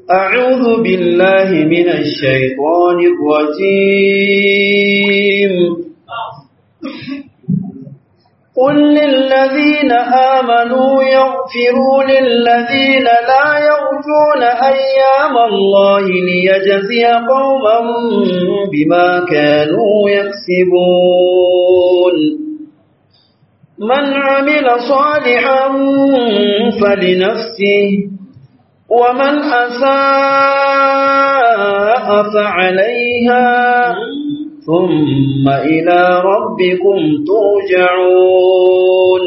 أعوذ بالله من الشيطان الرجيم قل للذين آمنوا يغفروا للذين لا يرجون أيام الله ليجزي قوما بما كانوا يكسبون من عمل صالحا فلنفسه ومن أساء فعليها ثم إلى ربكم ترجعون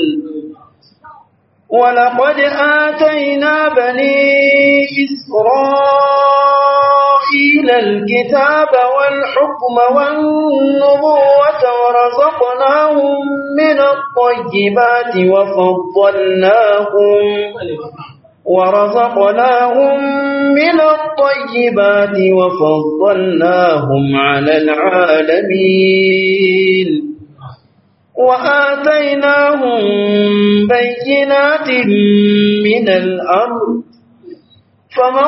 ولقد آتينا بني إسرائيل الكتاب والحكم والنبوة ورزقناهم من الطيبات وفضلناهم ورزقناهم من الطيبات وفضلناهم على العالمين وآتيناهم بينات من الأمر فما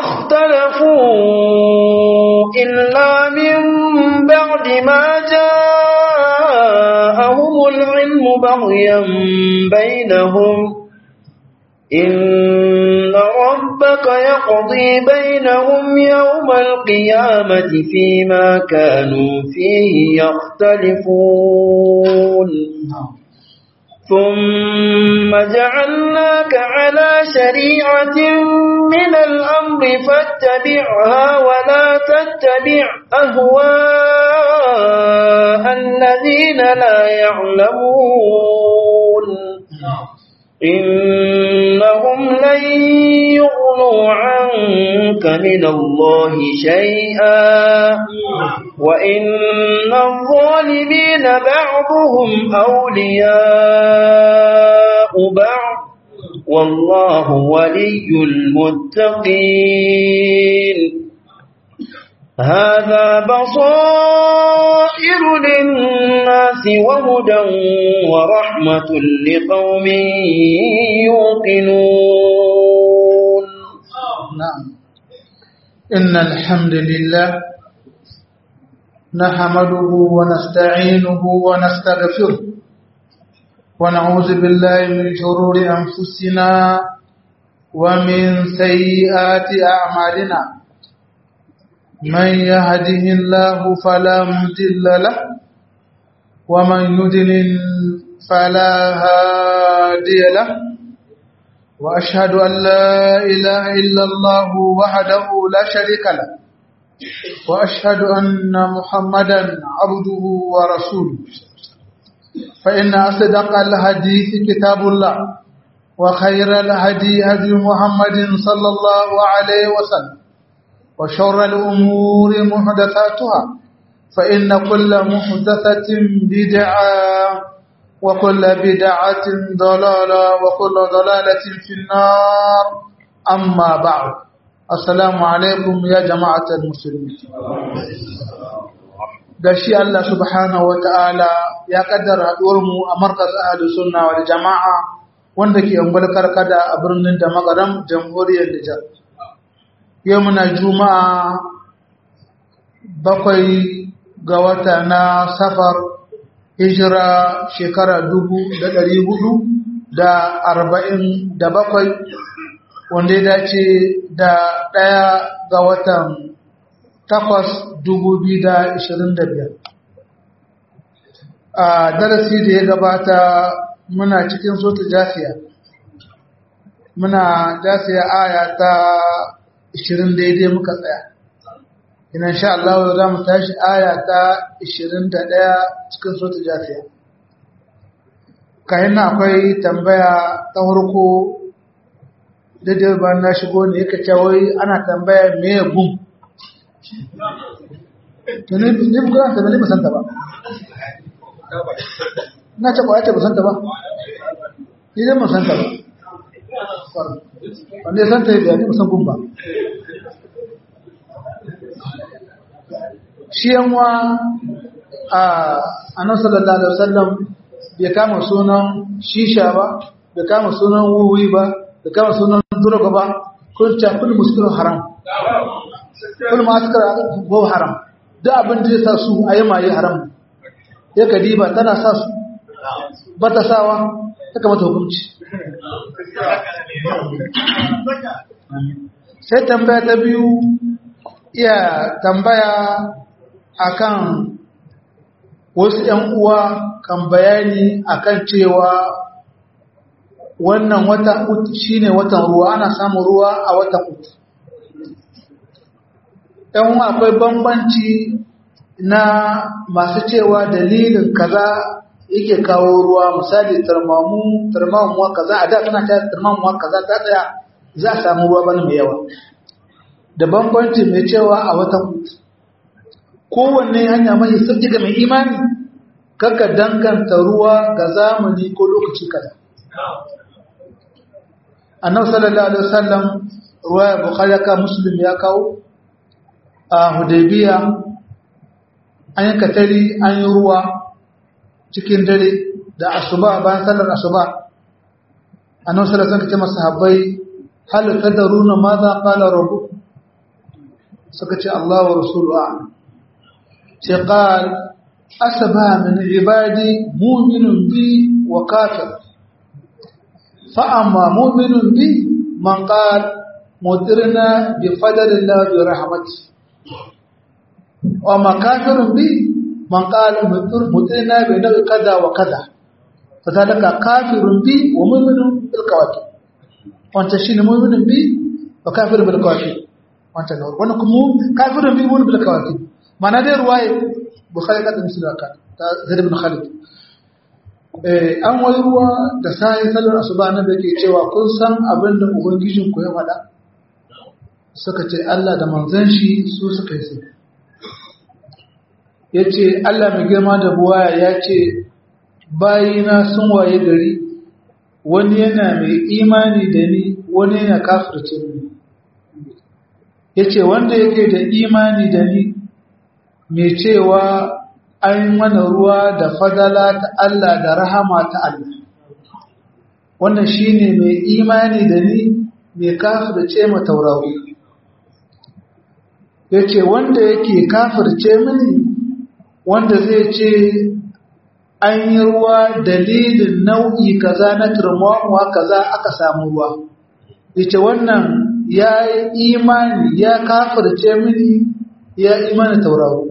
اختلفوا إلا من بعد ما جاءهم العلم بغيا بينهم إن ربك يقضي بينهم يوم القيامة فيما كانوا فيه يختلفون ثم جعلناك على شريعة من الأمر فاتبعها ولا تتبع أهواء الذين لا يعلمون إنهم لن يغنوا عنك من الله شيئا وإن الظالمين بعضهم أولياء بعض والله ولي المتقين هذا بصائر للناس وهدى ورحمة لقوم يوقنون نعم إن الحمد لله نحمده ونستعينه ونستغفره ونعوذ بالله من شرور أنفسنا ومن سيئات أعمالنا من يهده الله فلا مضل له ومن يضلل فلا هادي له واشهد ان لا اله الا الله وحده لا شريك له واشهد ان محمدا عبده ورسوله فان اصدق الحديث كتاب الله وخير الهدي هدي محمد صلى الله عليه وسلم وشر الأمور محدثاتها فإن كل محدثة بدعة وكل بدعة ضلالة وكل ضلالة في النار أما بعد السلام عليكم يا جماعة المسلمين gashi Allah subhanahu wa ta'ala ya kaddara haɗuwarmu a markaz ahalus sunna wal jama'a wanda ke ungwal karkada a birnin da magaram jamhuriyar Nijar. yau muna juma'a bakwai ga wata na safar hijira shekara dubu da ɗari hudu da arba'in da bakwai wanda ya dace da ɗaya ga watan takwas dubu biyu da ishirin da biyar a darasi da ya gabata muna cikin sota jasiya muna jasiya aya ta ishirin daidai muka tsaya ina sha Allah za mu tashi aya ta ishirin da ɗaya cikin sota jafiya kayan akwai tambaya ta farko daidai ba na shigo ne yaka cawai ana tambaya me ya gum ne bukunan ta ne musanta ba na ce ba ya ce musanta ba ni dai musanta ba wanda ya san ta yi bayani musan gumba shi yanwa a annan sallallahu alaihi wasallam bai kama sunan shisha ba bai kama sunan wuwi ba bai kama sunan durga ba kun ta kullu muskilun haram kullum askar go haram duk abin da zai sa su a yi maye haram ya kadiba tana sa su ba ta sawa ta kamata hukunci sai tambaya ta biyu iya tambaya akan wasu ‘yan uwa kan bayani akan cewa wannan wata uku shine watan ruwa ana samun ruwa a watan uku ‘yan uwa akwai bambanci na masu cewa dalilin kaza yake kawo ruwa misali tarmamu tarmamuwa kaza a da tana ta tarmamuwa kaza ta tsaya za a samu ruwa bane mai yawa da bambanci mai cewa a watan uku kowanne hanya mai sauƙi ga mai imani kaka danganta ruwa ga zamani ko lokaci kaza annabi sallallahu alaihi wasallam ruwa ya bukhari ka muslim ya kawo a hudaybiya an yi katari an yi ruwa cikin dare da asuba bayan sallar asuba annabi sallallahu alaihi wasallam ce masahabbai hal tadaruna madha qala rabbukum suka ce Allah wa rasuluhu a'lam ce qal asaba min ibadi mu'minun bi wa kafir fa amma mu'minun bi man qal mutirna bi fadlillah bi rahmati wa ma kafirun bi man qal mutirna bi nabi kaza wa kaza fadalaka kafirun bi wa mu'minun bil kawakib wanta shine mu'minun bi wa kafirun bil kawakib wancan da wannan kuma kafirin bi wani bilka wakil mana dai ruwaye bukhari ka da musulun aka ta zaid ibn khalid eh an wai ruwa da sai sallar asuba na da ke cewa kun san abin da ubangijin ku ya faɗa suka ce Allah da manzon shi su suka yi sai yace Allah mai girma da buwaya ya ce bayina sun waye gari wani yana mai imani da ni wani yana kafirce ni ya ce wanda yake da imani da ni mai cewa an mana ruwa da fadala ta Allah da rahama ta Allah wannan shi ne mai imani da ni mai kafirce ma taurari ya ce wanda yake kafirce mini wanda zai ce an yi ruwa dalilin nau'i kaza na turmuwa kaza aka samu ruwa ya ce wannan ya yi imani ya kafirce mini ya imani tauraro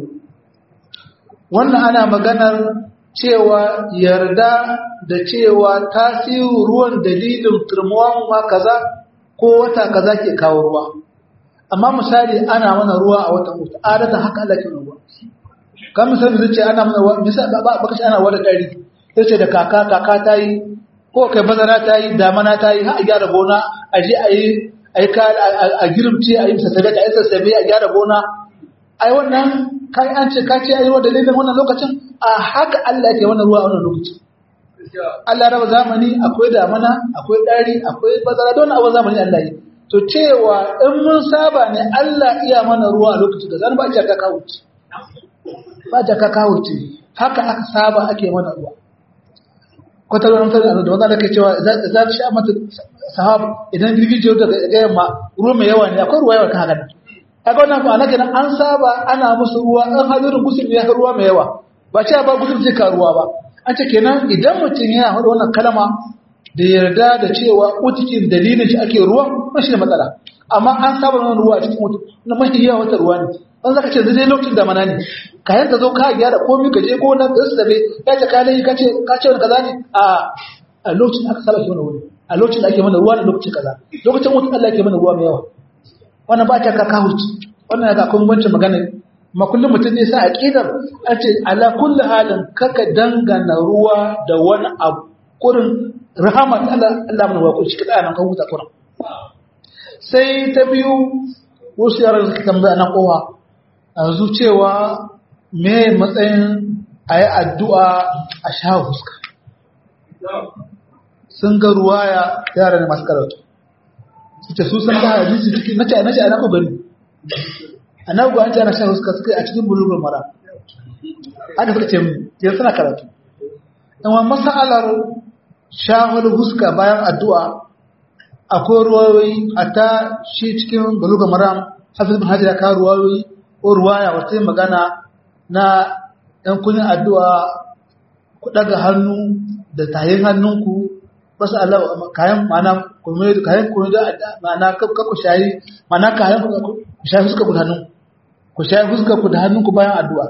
wannan ana maganar cewa yarda da cewa tasirin ruwan dalilin turmuwan ma kaza ko wata kaza ke kawo ruwa amma misali ana mana ruwa a watan mutu adata haka Allah ke ruwa kan misali zai ce ana mana ruwa misali ba ba kashi ana ruwa da dari sai ce da kaka kaka ta yi ko kai bazara ta yi damana ta yi har a gyara gona a je a yi a girimce a yi sassabe a yi sassabe a gyara gona ai wannan kai an ce ka ce ai wa dalilin wannan lokacin a haka Allah ke wannan ruwa a wannan lokacin Allah raba zamani akwai damana akwai dari akwai bazara don abin zamani Allah yi to cewa in mun saba ne Allah iya mana ruwa a lokacin da zan ba ta kawo ce ba ta kawo ce haka aka saba ake mana ruwa kwatar wani mutane da wanda ake cewa za ta sha mata sahab idan girgije da ga yamma ruwa mai yawa ne akwai ruwa yawa kan haka kaga wannan ba nake an saba ana musu ruwa an hadirin gusul ya ruwa mai yawa ba ce ba gusul zai ka ruwa ba an ce kenan idan mutum yana hada wannan kalama da yarda da cewa utikin dalilin shi ake ruwa ba shi da matsala amma an saba wannan ruwa a cikin mutum na mafi yawa wata ruwa ne dan zaka ce zai lokacin da mana ne ka yanka zo ka gyara komai ka je gona ka tsabe ya ce ka dai ka ce ka ce wani kaza ne a a lokacin aka saba shi wannan wuri a lokacin da ake mana ruwa da lokacin kaza lokacin mutum Allah yake mana ruwa mai yawa wannan ba ta ka kahurci wannan ga kun bance magana ma kullum mutum ne sa aqidar a ce ala kulli halin kaka dangana ruwa da wani abu kurin rahama ta Allah Allah mana wa shi kada nan ka huta kurin sai ta biyu wasu yaran suka tambaya na kowa yanzu cewa me matsayin ayi addu'a a sha fuska sun ga ruwaya yara ne masu karatu suke su san ga hadisi cikin nace nace ana ko bari annabi ga an ce ana shan huska suka a cikin bulugul mara haka suka ce mu yanzu suna karatu amma masalar shahul huska bayan addu'a akwai ruwayoyi a ta shi cikin bulugul mara hafiz bin hajar ya kawo ruwayoyi ko ruwaya wata yin magana na ɗan kunin addu'a ku ɗaga hannu da tayin hannunku wasu Allah kayan mana kuma kayan kuma da mana ka ku shayi mana kayan ku shayi fuska ku da hannun ku shayi fuska ku da hannunku bayan addu'a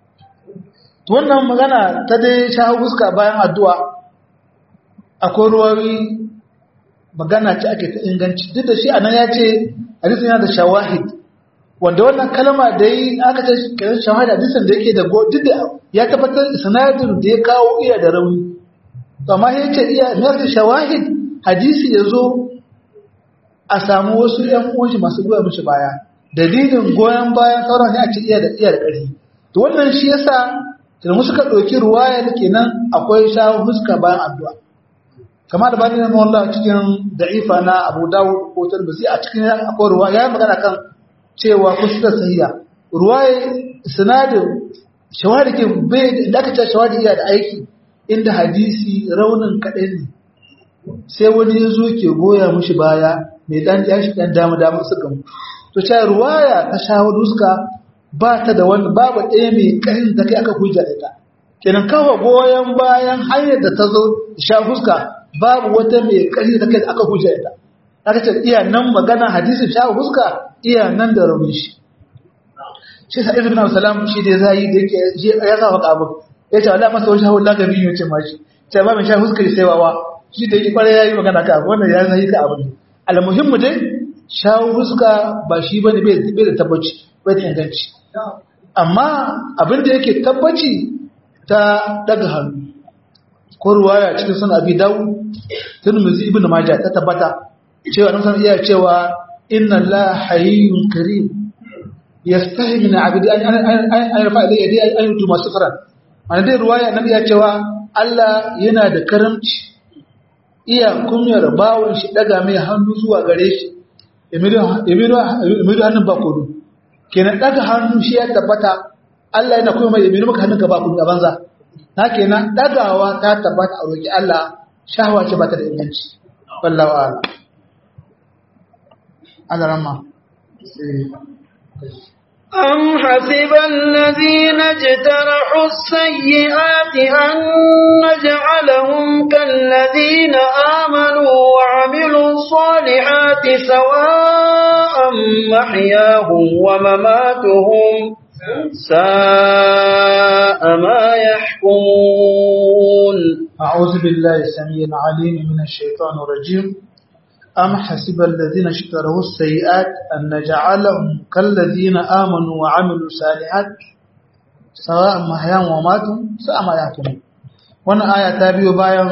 to wannan magana ta dai shayi fuska bayan addu'a akwai ruwayoyi magana ce ake ta inganci duk da shi anan ya ce hadisin yana da shawahid wanda wannan kalma da yi aka ce kiran shawahid hadisin da yake da go duk da ya tabbatar sanadin da ya kawo iya da rauni to amma ya ce iya nafi shawahid hadisi ya zo a samu wasu ƴan uwanshi masu goya mishi baya dalilin goyon bayan sauran ne a ce iya da iya da ƙarfi to wannan shi yasa da mu suka ɗauki ruwayar kenan akwai shawun fuska bayan addu'a kama da bani na Allah cikin da'ifa na Abu Dawud ko Tirmidhi a cikin akwai ruwa ya magana kan cewa kusa sahiha ruwaye sanadin shawadi ke bai da aka ce shawadi iya da aiki inda hadisi raunin kaɗan ne sai wani ya zo ke goya mushi baya mai dan ya shi dan dama dama suka mu to ce ruwaya ta shawadu suka ba ta da wani babu ɗaya mai ƙarin da kai aka hujja da ita kenan kawo goyon bayan hanyar da ta zo sha fuska babu wata mai ƙari da kai da aka hujja ita aka ce iya nan magana hadisin sha fuska iya nan da rauni shi shi sa ibn salam shi da zai da yake ya sa waka abu ya ce Allah masa wani shahul lagabi ne ce mashi ce ba mai sha fuska sai wawa shi da yake kware yayi magana ka abu wannan ya zai ka abu almuhimmu dai sha fuska ba shi bane bai da tabbaci bai da inganci amma abin da yake tabbaci ta daga hannu ko ruwaya cikin sunan abi dawu tirmidhi ibnu majah ta tabbata cewa nan san iya cewa inna la hayyun karim yastahi min abdi an an an yarfa ilayhi yadi an yutu masfara an dai ruwaya nan iya cewa Allah yana da karamci iya kunyar bawon shi daga mai hannu zuwa gare shi emido emido emido hannun ba kodu kenan daga hannu shi ya tabbata Allah yana kuma mai emido maka hannun ka ba kun banza na kenan dagawa ta tabbata a roƙi Allah shahwa ce ba ta da inganci wallahu a'lam Allah ramma أم حسب الذين اجترحوا السيئات أن نجعلهم كالذين آمنوا وعملوا الصالحات سواء محياهم ومماتهم ساء ما يحكمون أعوذ بالله السميع العليم من الشيطان الرجيم أم حسب الذين اشتروا السيئات أن نجعلهم كالذين آمنوا وعملوا الصالحات سواء محياهم وماتهم ساء ما يحكمون wannan aya ta biyo bayan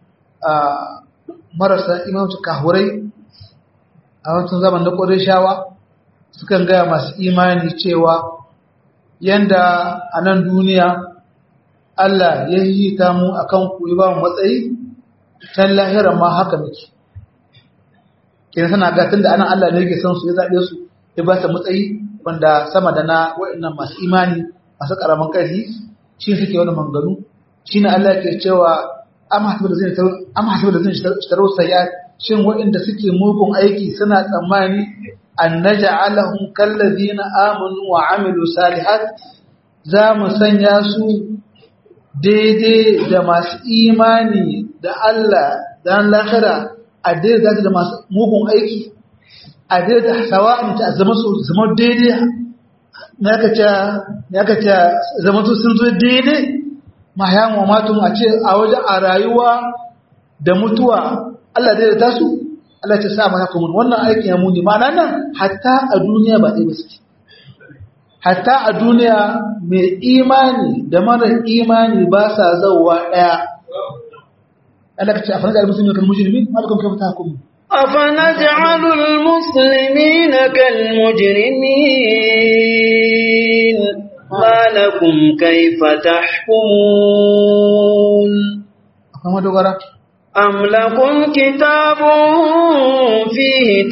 marasa imamci kahurai a wancan zaman da ƙwarishawa sukan gaya masu imani cewa yanda a nan duniya Allah ya yi ta mu a kan ku ba mu matsayi can lahira ma haka muke kenan sana ga tunda anan Allah ne yake son su ya zabe su ya ba su matsayi wanda sama da na waɗannan masu imani masu karaman ƙarfi shi suke wani manganu shine Allah ke cewa amma hasibu da zai amma hasibu da zai taro sayya shin waɗanda suke mugun aiki suna tsammani an naj'alahum kallazina amanu wa amilu salihat za mu sanya su daidai da masu imani da Allah dan lahira a daidai da masu mugun aiki a daidai sawa'in ta zama su zama daidai na aka ce zama su sun zo daidai mahayan wa matun a ce a wajen a rayuwa da mutuwa Allah daidai ta su Allah ce sa maka kuma wannan aikin ya muni ma'ana nan hatta a duniya ba ɗaya ba suke hatta a duniya mai imani da mara imani ba sa zauwa ɗaya Allah ka ce a fana da musulmi kan mujrimi malakum kaifa tahkumun أفنجعل المسلمين كالمجرمين ما لكم كيف تحكمون akwai madogara أم لكم كتاب فيه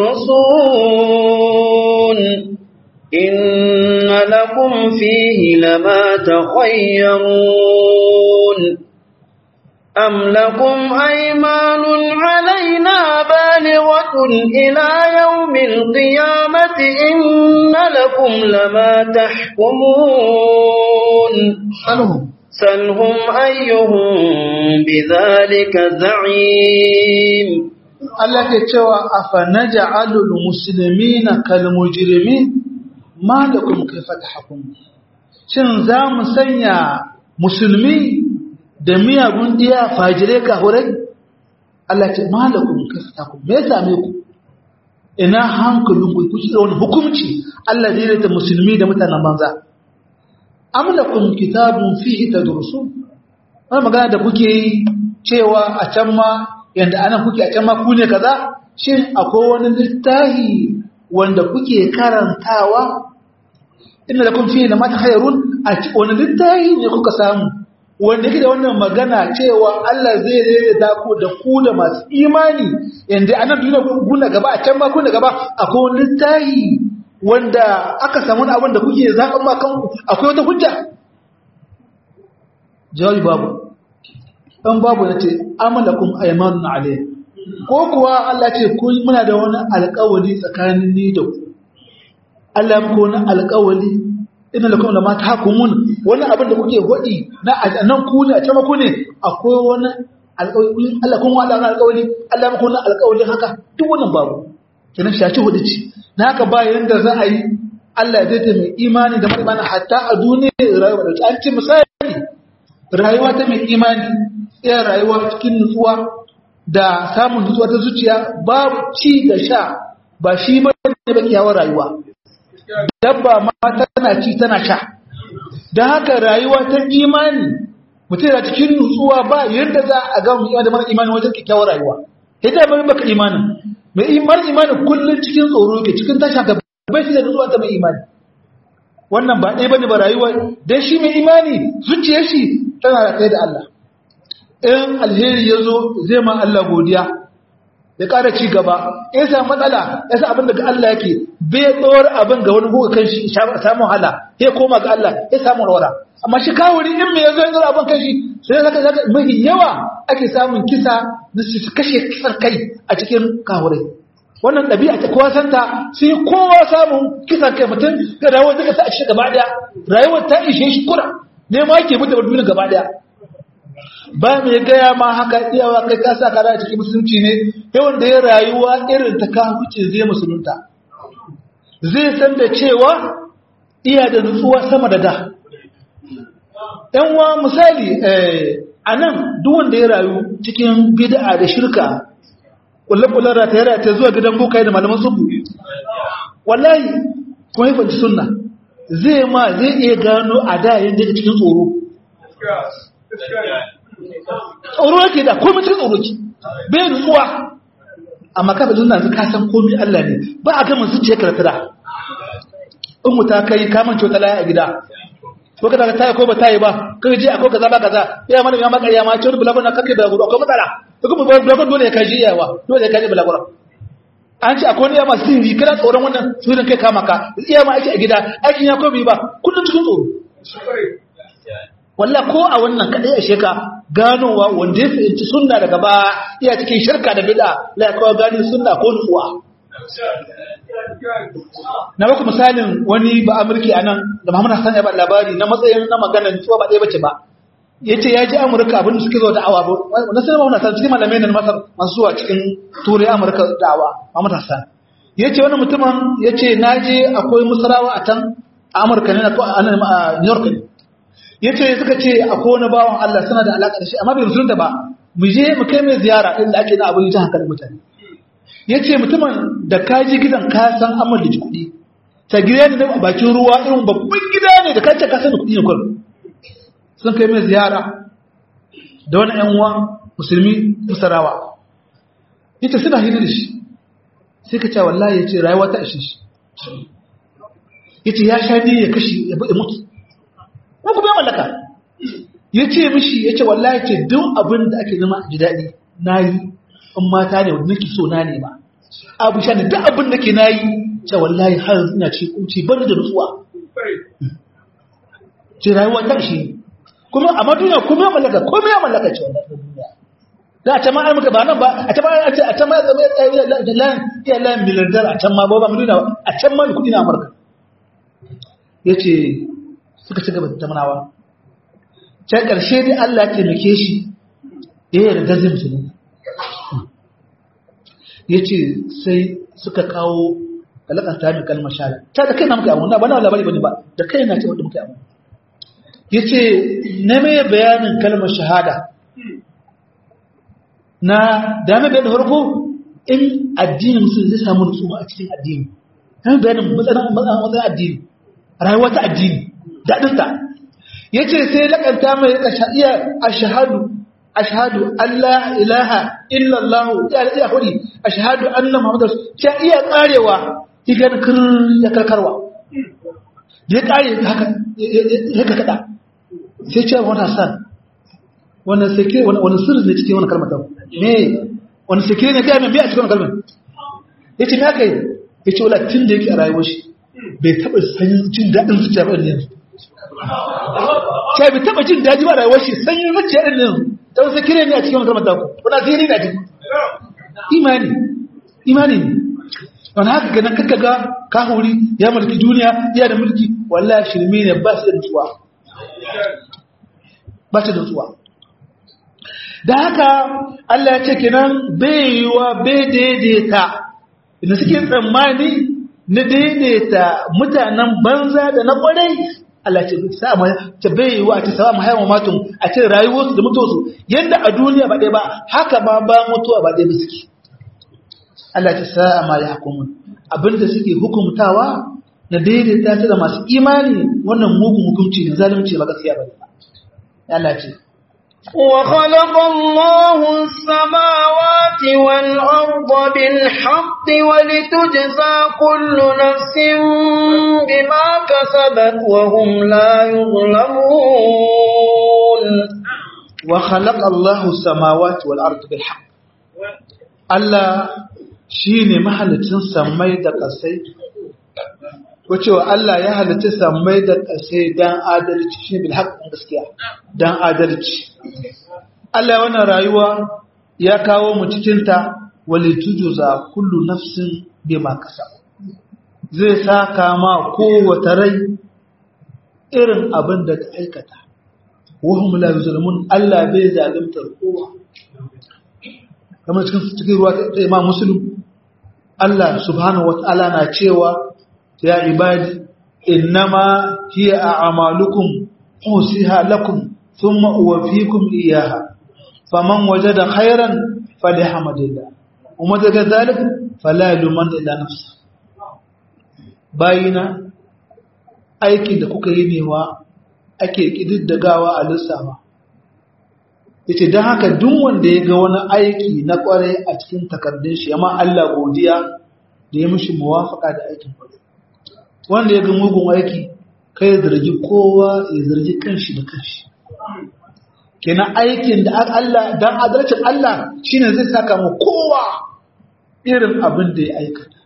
تدرسون إن لكم فيه لما تخيرون أم لكم أيمان علينا بالغة إلى يوم القيامة إن لكم لما تحكمون سلهم سلهم أيهم بذلك زعيم Allah ke cewa afa naj'alul muslimina kal mujrimin ma lakum kayfa tahkum shin za mu sanya musulmi da miyagun diya fajire ka hurai Allah ce ma lakum kayfa tahkum me ya same ku ina hankalin ku ku da wani hukunci Allah zai rata musulmi da mutanen banza am lakum kitabun fihi tadrusun wannan magana da kuke yi cewa a can ma yanda anan kuke a can ma ku ne kaza shin akwai wani littafi wanda kuke karantawa inna lakum fihi lama takhayrun a wani littafi ne kuka samu wanda yake da wannan magana cewa Allah zai daidaita ku da ku da masu imani yanda anan duniya guna gaba a can ma kuna gaba akwai wani littafi wanda aka samu wani abin da kuke zaɓen ma kanku akwai wata hujja jawabi babu ɗan babu na ce amalakun aimanun alayhi ko kuwa Allah ce kun muna da wani alƙawali tsakanin ni da ku Allah muku wani alƙawali ina lakum lama tahkumun wani abin da kuke hodi na nan ku ne a can ku ne akwai wani alƙawali Allah kun wada wani alƙawali Allah muku wani alƙawali haka duk wannan babu kenan shaci hudu ce na haka ba yanda za a yi Allah zai ta mai imani da mai hatta a duniya rayuwa da an ce misali rayuwa ta mai imani iya rayuwa cikin nutsuwa da samun nutsuwa ta zuciya babu ci da sha ba shi ba ne ba kyawar rayuwa dabba ma tana ci tana sha don haka rayuwa ta imani mutum da cikin nutsuwa ba yadda za a ga mu da mara imani wajen kyakkyawar rayuwa yadda ba baka imanin mai imar imanin kullum cikin tsoro ke cikin tasha ga bai shi da nutsuwa ta mai imani wannan ba ɗaya bane ba rayuwa dan shi mai imani zuciyar shi tana da kai da Allah in alheri ya zo zai ma Allah godiya ya ƙara ci gaba ya sa matsala ya sa abin daga Allah yake bai tsawar abin ga wani kuka kan shi samun hala ya koma ga Allah ya samu rawara amma shi kawuri in mai ya zo ya tsawar abin kan shi sai zaka zaka mafi yawa ake samun kisa na su kashe kisan kai a cikin kawurai wannan ɗabi'a ta kowa santa sai kowa samun kisan kai mutum ga rayuwar duka ta a cikin gaba ɗaya rayuwar ta ishe shi kura ne ma ke mutu duniya gaba ɗaya ba mai gaya ma haka iyawa kai ka sa kara cikin musulunci ne yawan da ya rayuwa irin ta kahuce zai musulunta zai san da cewa iya da nutsuwa sama da da yan wa misali a nan duk wanda ya rayu cikin bid'a da shirka kullakullar rata ya rata zuwa gidan bokai da malaman subu wallahi kuma yi fanci sunna zai ma zai iya gano a da yadda cikin tsoro tsoro yake da komai cikin tsoro ki bai nutsuwa amma ka da zunna ka san komai Allah ne ba a ga mun zuciya karfira in mu ta kai ka man cota laya a gida ko ka ta ko ba ta yi ba ka je akwai kaza ba kaza ya mana ya maka ya ma ce bula bana kake da gudu akwai matsala to kuma bula bana dole ya kaji yawa dole ya kaji bula bana an ce akwai ne ma sirri kana tsoron wannan sirrin kai kama ka iya ma aiki a gida aikin ya komai ba kullum cikin tsoro walla ko a wannan kadai a sheka ganowa wanda ya fahimci sunna daga ba iya cikin shirka da bid'a la kawo gani sunna ko nutsuwa na baku misalin wani ba amurki a nan da Muhammad Hassan ya ba labari na matsayin na magana nutsuwa ba ɗaya bace ba yace ya ji Amurka abin da suke zo da'awa ba na sanin Muhammad Hassan cikin malamai na Masar masu zuwa cikin Turai Amurka da'awa Muhammad Hassan yace wani mutumin yace naje akwai musarawa a can Amurka ne a New York ne ya ce suka ce akwai wani bawan Allah suna da alaƙa da shi amma bai musulunta ba mu je mu kai mai ziyara inda ake na abin jihar hankalin mutane ya ce mutumin da ka ji gidan ka san amur da kuɗi ta gida ne a bakin ruwa irin babban gida ne da ka ce ka san da kuɗi ne kwan sun kai mai ziyara da wani ƴan uwa musulmi musarawa ya ce suna hira da shi sai ka ce wallahi ya ce rayuwa ta ishe shi ya ce ya sha ne ya kashe ya mutu ko kuma ya mallaka ya ce mishi ya ce wallahi ce duk abin da ake zama a ji daɗi na yi in mata ne wadda nake so na ne ba abu sha ne duk abin da ke na yi ce wallahi har ina ce kunci ban da nutsuwa ce rayuwa ta shi kuma amma duniya kuma ya mallaka kuma ya mallaka ce wannan duniya da a can ma ai muka ba nan ba a can ma a ce a can ma ya zama ya la ya la miliardar a can ma ba ba mu duniya a can ma kudi na Amurka yace suka ci gaba da tamanawa can karshe dai Allah ya taimake shi ya yarda zai musulunta yace sai suka kawo alaƙar ta mai kalmar shahada ta da kai na muka abu na ba na labari bane ba da kai na ce wanda muka abu yace na mai bayanin kalmar shahada na da mai bayanin farko in addinin musulun zai samu nutsuwa a cikin addini na mai bayanin matsayin addini rayuwa ta addini daɗinta yace sai laƙanta mai rika iya ashhadu ashhadu Allah ilaha illallah ya iya hudi ashhadu anna muhammadar ya iya karewa igan kir ya karkarwa ya kare haka ya kada sai ce wata san wannan sake wannan sirri ne cikin wannan kalmar ta me wannan sake ne ga me a cikin wannan kalmar yace me kai yace wala tun da yake a rayuwar shi bai taba sanin jin dadin zuciya ba yanzu sai bai taba jin daji ba rayuwar shi sanyin zuciya din yanzu don sai kire ne a cikin wannan kalmar ta wannan zai ne a cikin imani imani ne wani haka ganin kakka ga kahuri ya mulki duniya ya da mulki wallahi shirme ne ba su da nutsuwa ba su da nutsuwa da haka Allah ya ce kenan bai yiwa bai daidaita inda suke tsammani na daidaita mutanen banza da na kwarai Allah ce sa ma ce bai yiwa ce sawa mahaiwa matun a ce rayuwarsu da mutuwarsu yadda a duniya ba ɗaya ba haka ma ba mutuwa ba ɗaya ba suke Allah ta sa'a ma ya hukumun abinda suke hukumtawa na daidaita ta da masu imani wannan mugun hukunci ne zalunci ba gaskiya ba Allah ce وخلق الله السماوات والأرض بالحق ولتجزى كل نفس بما كسبت وهم لا يظلمون وخلق الله السماوات والأرض بالحق Allah shi ne mahalicin sammai da ƙasai, wacewa Allah ya halicci sammai da ƙasai don adalci shi bil haƙƙin gaskiya don adalci. Allah wannan rayuwa ya kawo mu cikinta wali tujuza kullu nafsin bima kasa. Zai saka ma kowace rai irin abin da ta aikata. Wahum la yuzlamun Allah bai zalimtar kowa. kamar cikin cikin ruwa ta imam muslim Allah subhanahu wata'ala na cewa ya ibadi innama hiya a'malukum usiha lakum thumma uwaffikum iyyaha faman wajada khairan falyahamdillah kuma daga zalik fala yuman illa nafsa bayina aikin da kuka yi newa ake kididdagawa a lissafa yace don haka duk wanda ya ga wani aiki na kware a cikin takardun shi amma Allah godiya da ya mishi muwafaka da aikin kware wanda ya ga mugun aiki kai ya zargi kowa ya zargi kanshi da kanshi kenan aikin da Allah dan adalcin Allah shine zai saka mu kowa irin abin da ya aikata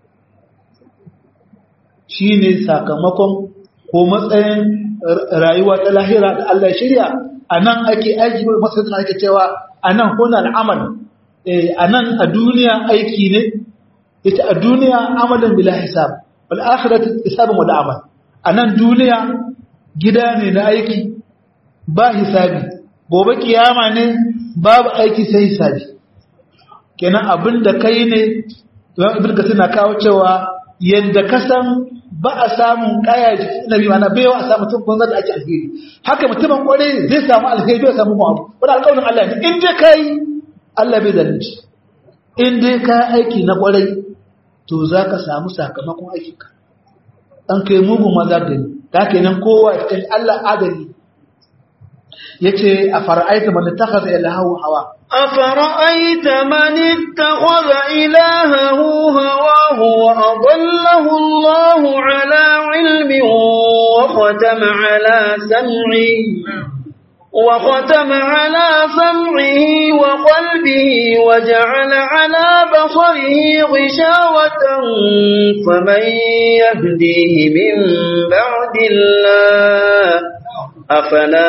shine sakamakon ko matsayin rayuwa ta lahira da Allah ya shirya a nan ake aiki masu suna ake cewa a nan kuna al'amal a nan a duniya aiki ne ita a duniya amalin bila hisab wal akhiratu hisabun wal amal a nan duniya gida ne na aiki ba hisabi gobe kiyama ne babu aiki sai hisabi kenan abin da kai ne ibn kasir na kawo cewa yadda ka san ba a samun kaya jikin nabi mana bai wa a samu mutum banza da ake alheri haka mutumin kwarai zai samu alheri bai samu abu wani alƙawarin Allah ne in dai kai Allah bai zalunci in dai ka aiki na kwarai to za ka samu sakamakon aikinka an kai mugun maza da ni ta kenan kowa ya kai Allah adali yace a fara'aita man takhadha ilahahu hawa أفرأيت من اتخذ إلهه هواه وأضله الله على علم وختم على سمعه وختم على سمعه وقلبه وجعل على بصره غشاوة فمن يهديه من بعد الله أفلا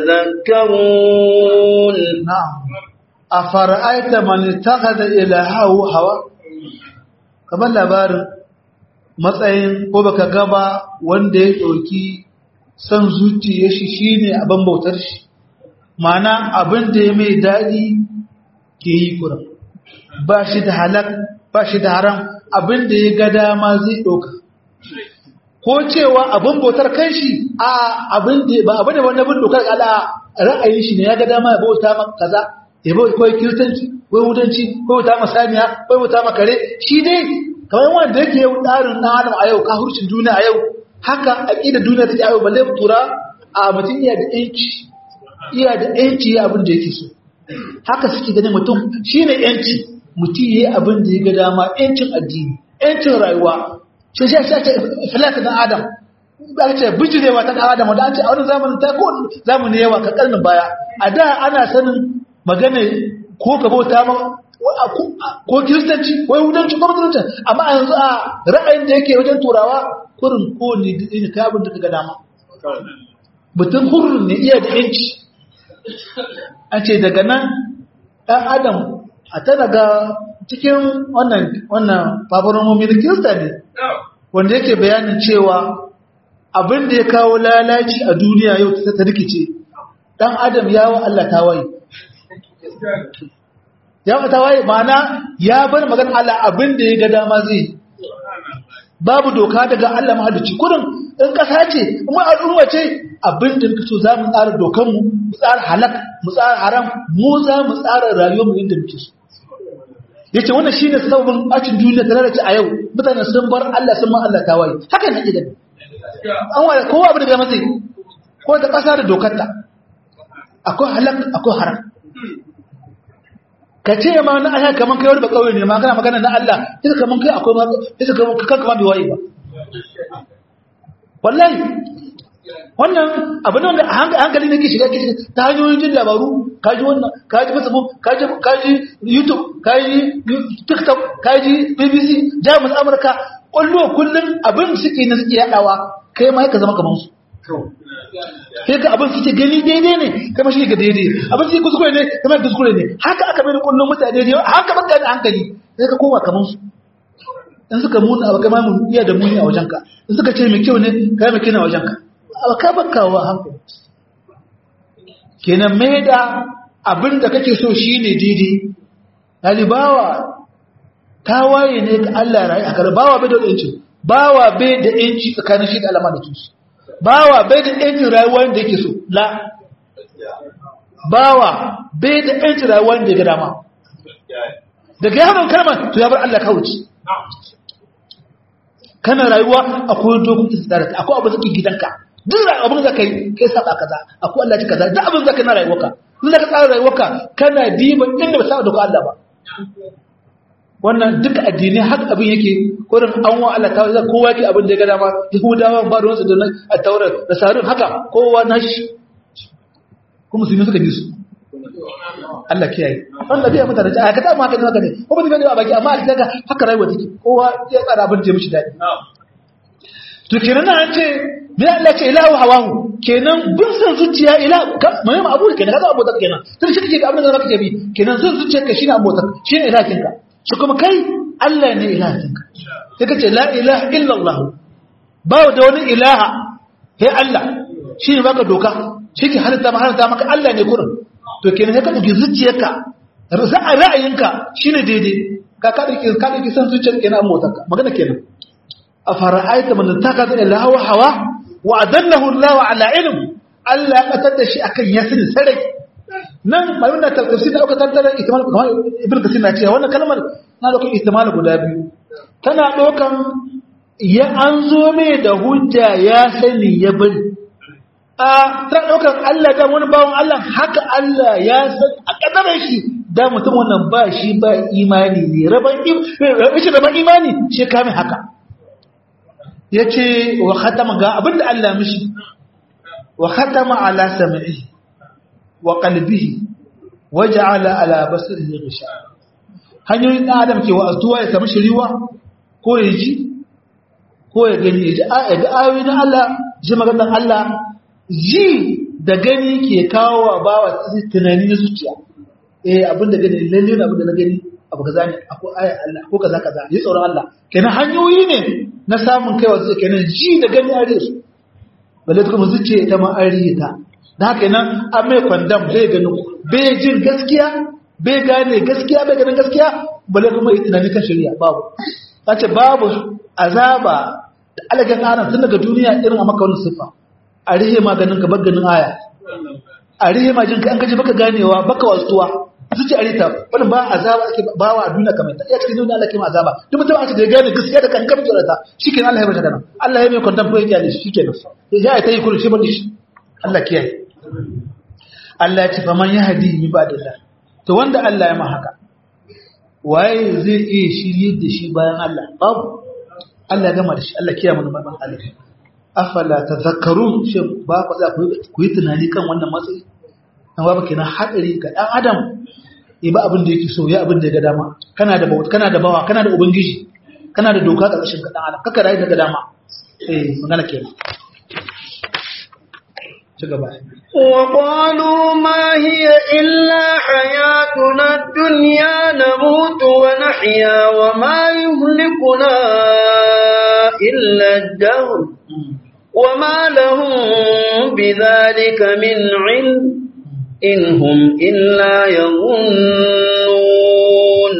تذكرون na'am afara'aita man ittakhadha ilahahu hawa kamar labarin matsayin ko baka gaba wanda ya ɗauki son zuciya shi shine abin bautar shi mana abin da ya mai daɗi ke yi kuran ba shi da halak ba shi da haram abin da ya ga dama zai ɗauka ko cewa abin bautar kan shi a abin da ba abin da wani abin dokar ala ra'ayin shi ne ya ga dama ya bauta ma kaza ya bauta ko kiristanci ko yahudanci ko bauta ma saniya ko bauta ma kare shi dai kamar wanda yake yau ɗarin ɗan adam a yau ka hurcin duniya a yau haka aƙidar duniya take a yau balle tura a mutum iya da ƴanci iya da ƴanci ya abin da yake so haka suke ganin mutum shine ƴanci mutum yayi abin da ya ga dama ƴancin addini ƴancin rayuwa shi shi shi falaka dan adam ba ce bijirewa ta dan adam da an ce a wani zamanin ta ko zamanin yawa ka karnin baya a da ana sanin magana ko ka bauta ma ko kiristanci ko yahudanci ko musulunci amma a yanzu a ra'ayin da yake wajen turawa kurin ko ne ne kai abin da kaga dama mutum hurrin ne iya da yanci an ce daga nan ɗan adam a ta daga cikin wannan wannan fafaromomi na kirista ne wanda yake bayanin cewa abin da ya kawo lalaci a duniya yau ta rikice ɗan adam ya wa Allah tawaye ya wa tawaye ma'ana ya bar magana Allah abin da ya ga dama zai babu doka daga Allah mahalicci kudin in ƙasa ce kuma al'umma ce abin da muka so za mu tsara dokanmu mu tsara halak mu tsara haram mu za mu tsara rayuwar mu inda muke so yace wannan shine sababin bacin duniya tare da ci a yau mutane sun bar Allah sun ma Allah tawaye haka ne gidan an wala kowa abu da matsayi ko ta kasa da dokarta akwai halak akwai haram ka ce ma na aya kaman kai wani ba kauye ne ma kana magana na Allah ita kaman kai akwai ma ita kaman kanka ma bai waye ba wallahi wannan abin da wanda hankali ne ke shiga ke shiga ta hanyoyin jin labaru kaji wannan kaji facebook kaji kaji youtube kaji tiktok kaji bbc jamus amurka kwallo kullum abin suke na suke yadawa kai ma ka zama kamar su sai ka abin suke gani daidai ne kai ma shi ga daidai abin suke kuskure ne kai ma kuskure ne haka aka bai kullum mutane ne haka baka da hankali sai ka koma kamar su in suka muna abu kama mun iya da muni a wajenka in suka ce mai kyau ne kai mai kyau a wajenka abu ka baka wa hankali kenan mai da abin da kake so shi ne daidai ɗalibawa ta waye ne ga Allah rayu a kare bawa bai da yanci bawa bai da yanci tsakanin shi da alama da tusu bawa bai da yancin rayuwa da yake so la bawa bai da yancin rayuwa da ya ga dama daga yaron kalmar to ya bar Allah kawuci kana rayuwa akwai dokokin tsara akwai abin da gidanka duk abin da kai kai saba kaza akwai Allah ci kaza duk abin da kai na rayuwarka in da ka tsara rayuwarka kana diban inda ba saba da Allah ba wannan duk addini haka abin yake kurin an wa Allah ta kowa yake abin da ya ga dama Yahudawa ba da wasu da a taurar da sarin haka kowa nashi kuma musulmi suka bi su Allah kiyaye Allah biya mutane a ka ta ma haka ne haka ne ko ba ne a baki amma a daga haka rayuwa take kowa ya tsara abin da ya mishi dadi to kenan an ce me Allah ce ilahu hawahu kenan bin san zuciya ila mai ma abu kenan kaza abota kenan tun shi kake ga abin da kake bi kenan san zuciyarka shine abota shine ilahinka shi kuma kai Allah ne ilahinka sai kace la ilaha illa Allah ba da wani ilaha sai Allah shi ne baka doka shi ke halitta ma halitta maka Allah ne kurin to kenan ka dauki zuciyarka ra'ayinka shine daidai ka ka dauki ka dauki san zuciyar kenan motarka magana kenan afara'aita man takaza ila hawa hawa wa adallahu Allah ala ilm Allah ya katar da shi akan yasin sarai nan malamin da tafsir da aka tantara ihtimal ibn kasir na cewa wannan kalmar na dauka ihtimal guda biyu tana dokan ya an zo mai da hujja ya sani ya bari a ta ɗaukar Allah da wani bawan Allah haka Allah ya san a ƙadarar shi da mutum wannan ba shi ba imani ne raban imani shi kame haka ya ce wa khatama ga abinda Allah mishi wa khatama ala sami'i wa qalbihi wa ja'ala ala basarihi ghisha hanyoyin ɗan adam ke wa astuwa ya samu shiriwa ko ya ji ko ya gani ya ji ayoyi na Allah ji maganar Allah ji da gani ke kawo wa bawa tunani na zuciya eh abin da gani lalle ne abin da na gani abu kaza ne akwai aya Allah ko kaza kaza yi tsoron Allah kenan hanyoyi ne na samun kaiwa zuciya kenan ji da gani a su balle kuma zuciya ita ma an ta da haka nan an mai kwandam bai gani bai jin gaskiya bai gane gaskiya bai ganin gaskiya balle kuma yi tunani kan shari'a babu ce babu azaba da alagan aran tun daga duniya irin a maka wani siffa a rihe maganin ka ganin aya a rihe majin ka an gaji baka ganewa baka wasuwa zuci a rita wani ba azaba ake bawa a duniya kamar ta iya cikin duniya Allah ke ma azaba duk mutum aka da ya gane gaskiya da kan kamar ta shikenan Allah ya bar kana Allah ya mai kwantan ko ya kyale shi shikenan ya ta yi kullu shi bane shi Allah kiyaye Allah ya ce faman yahdi min ba'dillah to wanda Allah ya ma haka waye zai iya shirye da shi bayan Allah babu Allah ya gama da shi Allah kiyaye mana baban Allah afala tadhakkarun shi ba ku za ku yi tunani kan wannan matsayi dan babu kenan hadari ga dan adam yi ba abin da yake so ya abin da ya ga dama kana da bauta kana da bawa kana da ubangiji kana da doka ga ƙarshen dan adam kaka rayu daga dama eh magana kenan ci gaba وقالوا ما هي إلا حياتنا الدنيا نموت ونحيا وما يهلكنا إلا الدهر وما لهم بذلك من علم إن هم إلا يظنون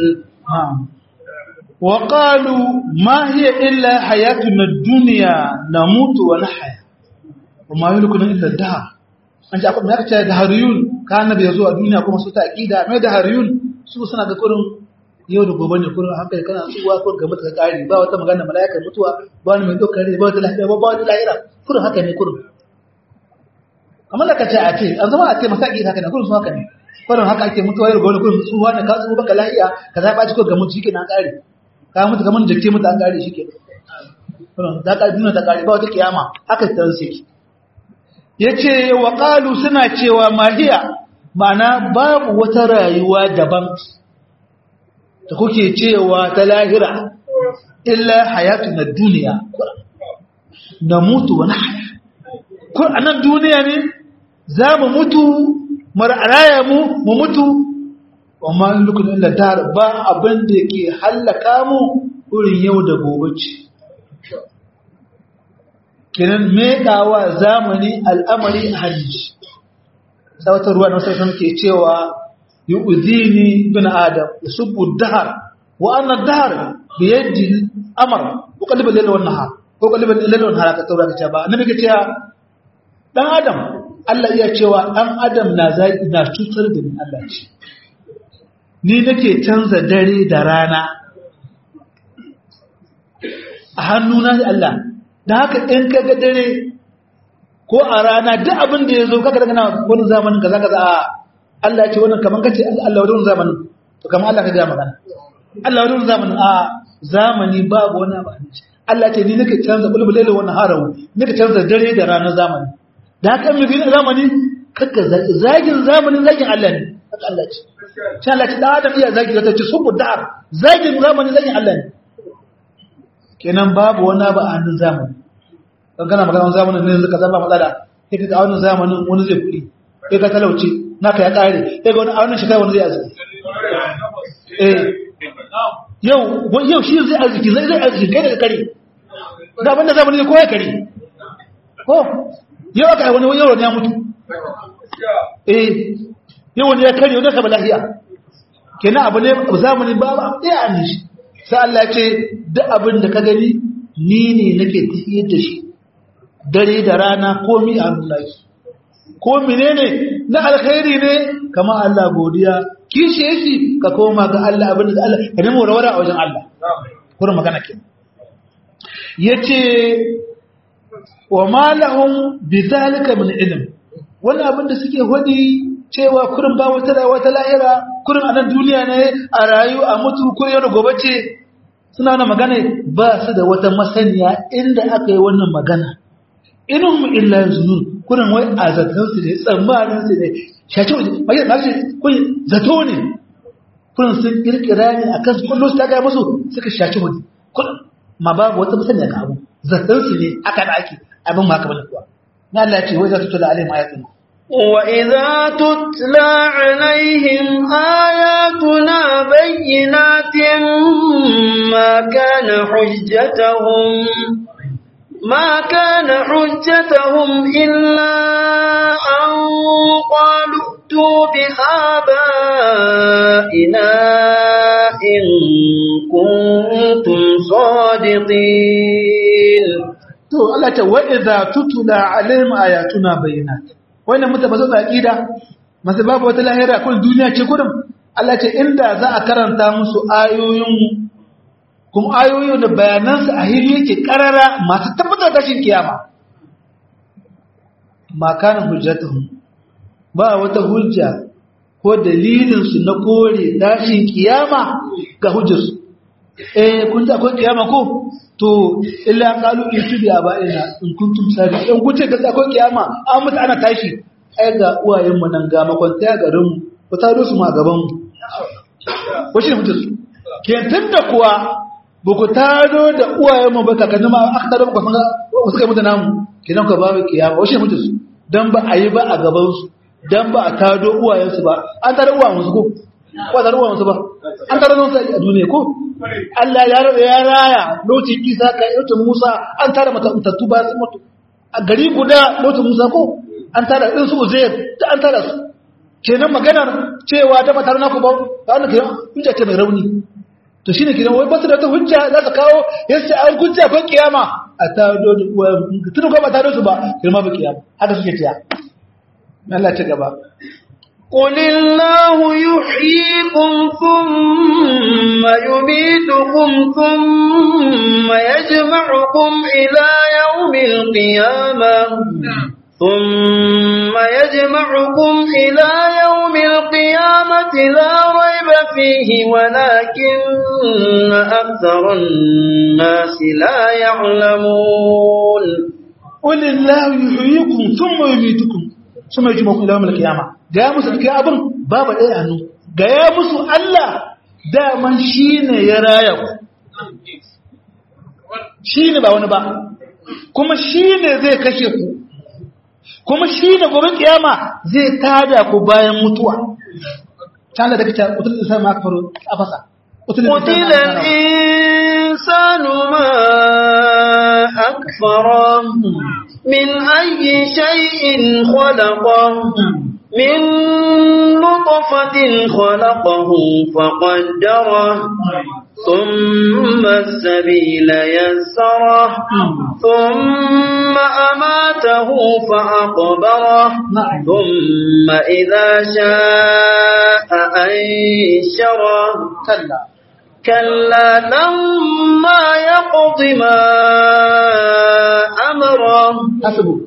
وقالوا ما هي إلا حياتنا الدنيا نموت ونحيا وما يهلكنا إلا الدهر an ji akwai ya ce da hariyun ka annabi ya zo a duniya kuma su ta aqida mai da hariyun su suna ga kurin yau da gobe ne kurin hankali kana tsuwa ko ga mutuka kari ba wata magana malaikar mutuwa ba wani mai dokar ba wata lafiya ba wata lahira kurin haka ne kurin kamar da ka ce a ce an zama a ce masa aqida haka ne kurin su haka ne kurin haka ake mutuwa yau da gobe kurin tsuwa ne ka tsuwa baka lafiya ka za ba ci ko ga mutu shike na kare ka mutu kamar jake mutu an kare shike kurin za ka duniya ta kare ba wata kiyama haka ta sake ya ce wa ƙalu suna cewa mahiya mana babu wata rayuwa daban da kuke cewa ta lahira illa hayatu na duniya na mutu wani haya kun a nan duniya ne za mu mutu mar'araya mu mu mutu wa ma'in lukun illa dar ba abin da ke hallaka mu wurin yau da gobe ce kiran meɗawa zamani al'amari a hajji sautar ruwa na wasu ke cewa yi uzini bin adam ya subu dahar wa annan dahar da yadda amar ko kalibin lalawar nahar ko kalibin lalawar nahar aka taura ka ce ba na muke cewa ɗan adam Allah iya cewa ɗan adam na zaƙi na cutar da ni Allah ce ni nake canza dare da rana a hannuna da Allah da haka in ka ga dare ko a rana duk abin da ya zo kaka daga na wani zamanin kaza kaza a Allah ya ce wannan kaman kace Allah wani zamanin to kaman Allah ka ga magana Allah wani zamanin a zamani babu wani abu Allah ce ni nake canza bulbulele wannan harawu nake canza dare da ranar zamani da haka in mafi zamani kaka zagin zamanin zagin Allah ne haka Allah ce sai Allah ce da adam iya zagi da ta ce subu da'ar zagin zamanin zagin Allah ne kenan babu wani abu a hannun zamani don kana magana zamanin ne zaka zama matsala sai ka ga wannan zamanin wani zai kuɗi sai ka talauce naka ya ƙare sai ga wani a wannan shekara wani zai arziki eh yau yau shi zai arziki zai zai arziki kai daga kare da abinda zamani ne ko ya kare ko yau aka yi wani yau wani ya mutu eh yau wani ya kare wani ka ba lafiya kenan abu ne zamani ba ba ɗaya a nishi sai Allah ya ce duk abin da ka gani ni ne nake tafiyar da shi dare da rana komi a nuna shi ko menene na alkhairi ne kama Allah godiya kishi yake ka koma ga Allah abin da Allah ka nemo rawara a wajen Allah kuma magana ke yace wa ma lahum bidhalika min ilm wannan abin da suke hodi cewa kurin ba wata rayuwa ta lahira kurin a nan duniya ne a rayu a mutu ko yau da gobe ce suna wannan magana ba su da wata masaniya inda aka yi wannan magana inhum illa zunun kurin wai a zaton su ne tsammanin su ne shaci waje ba shi kun zato ne kurin sun kirkira ne akan su kullu su ta ga musu suka shaci waje kun ma babu wata masaniya ga abu zaton su ne aka da ake abin ma kamar kuwa na Allah ya ce wai za ta tula alayhim ayatun وإذا تتلى عليهم آياتنا بينات ما كان حجتهم ما كان حجتهم إلا أن قالوا ائتوا بآبائنا إن كنتم صادقين to Allah ta wa idza tutula alaihim ayatuna bayyinat wannan mutum ba su aqida masu babu wata lahira kun duniya ce kurum Allah ce inda za a karanta musu ayoyin kuma ayoyin da bayanan su a hili yake karara masu tabbatar da shin kiyama ma kana hujjatuhum ba wata hujja ko dalilin su na kore dashin kiyama ga hujjarsu eh kun ji akwai kiyama ko to illa qalu itu bi abaina in kuntum sadiqin in kuce ga akwai kiyama an mutu ana tashi ai ga uwayen mu nan ga makwanta garin mu ku taro su ma gaban mu ko shi ne mutu su ke tunda kuwa ba ku taro da uwayen mu ba kakanni ma aka taro ku san ku suka mutu namu kenan ka babu kiyama ko shi ne mutu su dan ba a yi ba a gaban su dan ba a tado uwayen su ba an taro uwayen su ko ko taro uwayen su ba an taro su a duniya ko Allah ya ya raya lokacin Isa ka lokacin Musa an tara matattu ba su mutu a gari guda lokacin Musa ko an tara din su Uzair da an tara su kenan maganar cewa ta matar naku ba wannan kenan hujja ce mai rauni to shine kenan wai ba su da ta hujja za ka kawo yace an hujja ko kiyama a ta do da uwa tun ko ba ta do su ba kenan ba kiyama haka suke tiya Allah ta gaba قل الله يحييكم ثم يميتكم ثم يجمعكم إلى يوم القيامة ثم يجمعكم إلى يوم القيامة لا ريب فيه ولكن أكثر الناس لا يعلمون قل الله يحييكم ثم يميتكم ثم يجمعكم إلى يوم القيامة gaya musu da kai abin babu ɗaya hannu gaya musu Allah daman shi ne ya raya ku shi ne ba wani ba kuma shi ne zai kashe ku kuma shi ne gobe kiyama zai tada ku bayan mutuwa can da take kutul insan ma kafaru a fasa قتل الإنسان ما أكفره من أي شيء خلقه من نطفة خلقه فقدره ثم السبيل يسره ثم أماته فأقبره ثم إذا شاء أنشره كلا كلا لما يقض ما أمره حسبه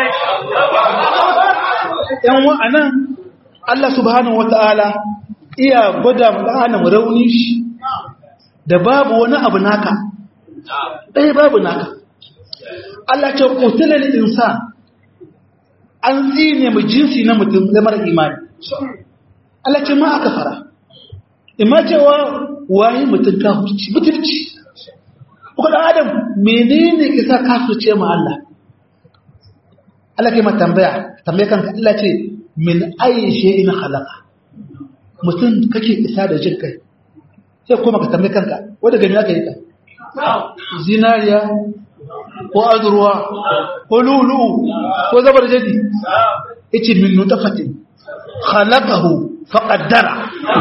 yan wa'anan Allah subhanahu wata'ala iya gwada mu rauni shi da babu wani abu naka ɗaya babu naka Allah ce kutular insa an tsine mu jinsi na mutum da mara imani Allah ce ma aka fara ima cewa waye mutum ka hukunci mutunci kuka da adam menene ke sa kafirce ma Allah Allah ke ma tambaya tambaye kanka Allah ce min ayi shay'in khalaqa mutum kake isa da jin kai sai kuma ka tambaye kanka wanda gani aka yi ka zinariya ko azurwa ko lulu ko zabar jadi yace min nutafatin khalaqahu faqaddara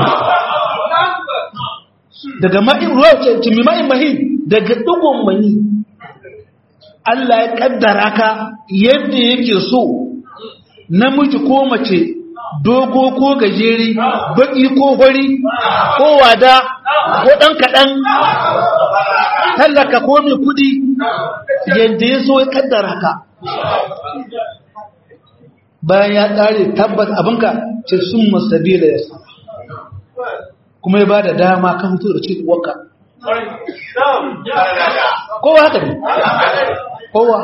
daga ma'in ruwa ce mi ma'in mahin daga dugun mani Allah ya kaddara ka yadda yake so namiji ko mace dogo ko gajeri baki ko hori ko wada ko dan kadan tallaka ko mai kudi yadda ya so ya kaddara ka bayan ya tsare tabbas abinka ce sun masabila ya sa kuma ya ba da dama kan mutu da cikin uwarka kowa haka ne kowa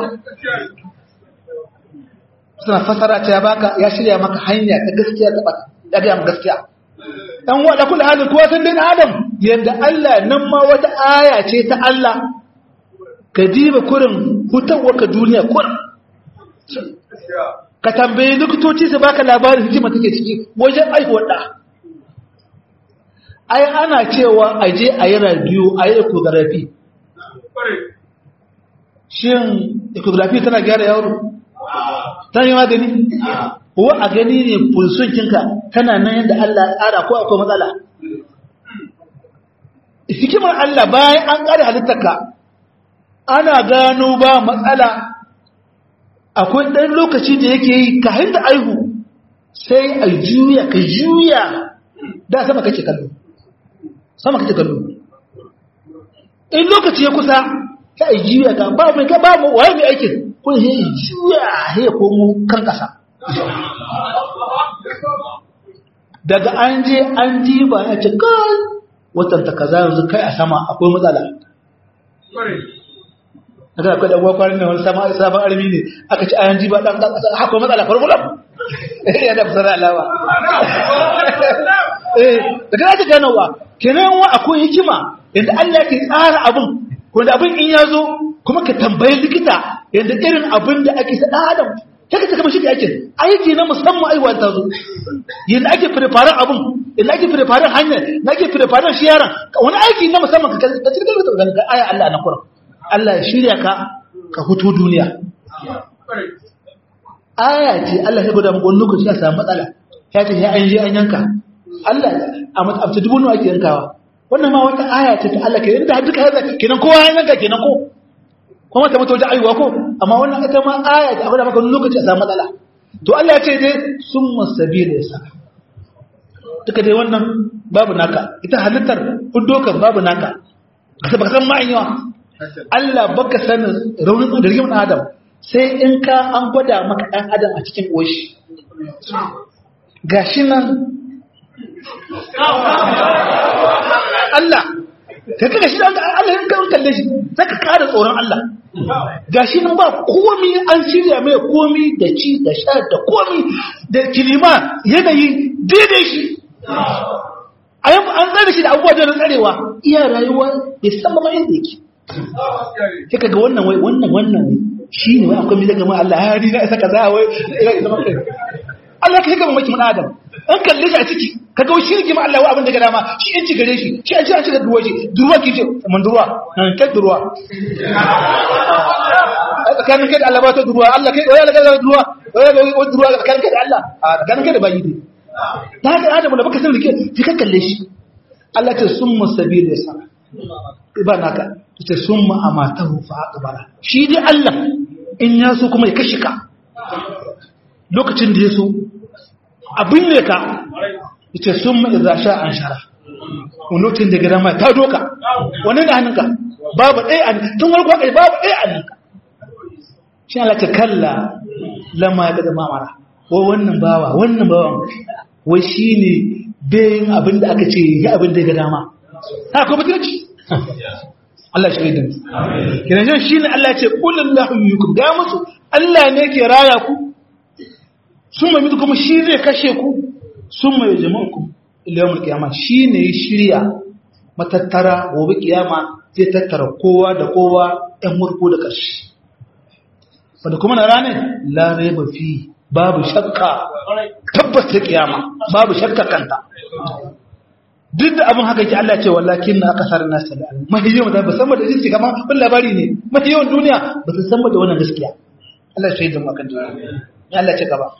suna fasara ta ya baka ya shirya maka hanya ta gaskiya ta baka ya gaya maka gaskiya dan wada kula halin kowa san dai adam yadda Allah nan ma wata aya ce ta Allah ka diba kurin hutawarka duniya kurin ka tambayi likitoci su baka labarin hikima take ciki wajen aihuwar da ai ana cewa a je a yi radiyo a yi ecography shin ecography tana gyara yaro tana yi magani ko a gani ne pulsun kinka tana nan yadda Allah ya tsara ko akwai matsala hikimar Allah bayan an ƙara halittarka ana gano ba matsala akwai ɗan lokaci da yake yi ka da aihu sai a juya ka juya da sama kake kallo sama kake kallo in lokaci ya kusa ta a juya ka ba mai ka ba mu waye mai aikin ko ya juya ya komo kan ƙasa daga an je an diba ya ce kai watan ta kaza yanzu kai a sama akwai matsala daga akwai da gwakwarin da wani sama sabon armi ne aka ci ayan jiba dan akwai matsala farfulam ya da fasara alawa eh daga ake ganowa kenan wa akwai hikima yadda Allah ke tsara abin wanda abin in ya zo kuma ka tambayi likita yadda irin abin da ake sa adam kaka ta kama shi da aikin aiki na musamman aiwa ta zo yadda ake firfarin abin yadda ake firfarin hanyar na ake firfarin shi yaran wani aiki na musamman ka ka cikin da ga aya Allah na Qur'an Allah ya shirya ka ka hutu duniya aya ce Allah ya gwada maka wani lokaci ya samu matsala ya ce ya an je an yanka Allah a matsabta dubu nawa ake yankawa wannan ma wata aya ce ta Allah ke yadda duka ya kenan kowa ya yanka kenan ko kuma ta mutu wajen aiwa ko amma wannan ita ma aya ta abin da maka lokaci a samu matsala to Allah ya ce dai sun masabi da yasa duka dai wannan babu naka ita halittar hudokan babu naka kasa baka san ma'an yawa Allah baka sanin raunin da rigim adam sai in ka an gwada maka ɗan adam a cikin ƙoshi gashi nan Allah ka kaga shi da Allah in ka kalle shi zaka ƙara tsoron Allah gashi nan ba komi an shirya mai komi da ci da sha da komi da kilima yanayi daidai shi an tsare shi da abubuwa da tsarewa iya rayuwa ya san ma inda yake sai kaga wannan wai wannan wannan wai shi ne wai akwai mai daga ma Allah ya rina isa kaza wai ina zama kai Allah ka haka mamaki mun Adam an kalle shi a ciki kaga wai shi rigima Allah wa abin da ga dama shi in ci gare shi shi an ci an ci da duwa shi duwa ki ce mun duwa nan kai duwa tsakanin kai da Allah ba ta duwa Allah kai wai Allah ga duwa wai ga duwa tsakanin kai da Allah a tsakanin kai da bayi ne ta haka Adam da baka san rike ki ka kalle shi Allah ta summa sabil yasa ba naka ta summa amatahu fa aqbara shi dai Allah in ya so kuma ya kashi ka lokacin da ya so abin ne ka ita sun mai za sha an shara wani lokacin da gida mai ta doka wani da hannunka babu ɗaya a tun wani kwakwai babu ɗaya a hannunka shi ala ta kalla lama ya daga mamara wa wannan bawa wannan bawan wai shi ne bayan abin da aka ce ya abin da ya ga dama ta kuma mutunci Allah shi idan kiran shi ne Allah ce kullun lahu yukum ga musu Allah ne ke raya ku sun mai mutu kuma shi zai kashe ku sun mai jama'uku iliyar kiyama shi ne ya shirya matattara gobe kiyama zai tattara kowa da kowa ‘yan murko da ƙarshe wadda kuma na ranar larai ba fi babu shakka tabbas ta kiyama babu shakka kanta duk da abin haka ki Allah ce wallakin na aka sarar nasa da mafi yawan da ba san da jinsi kama wani labari ne mafi yawan duniya ba su san da wannan gaskiya Allah ya shaidu akan duniya ya Allah ce gaba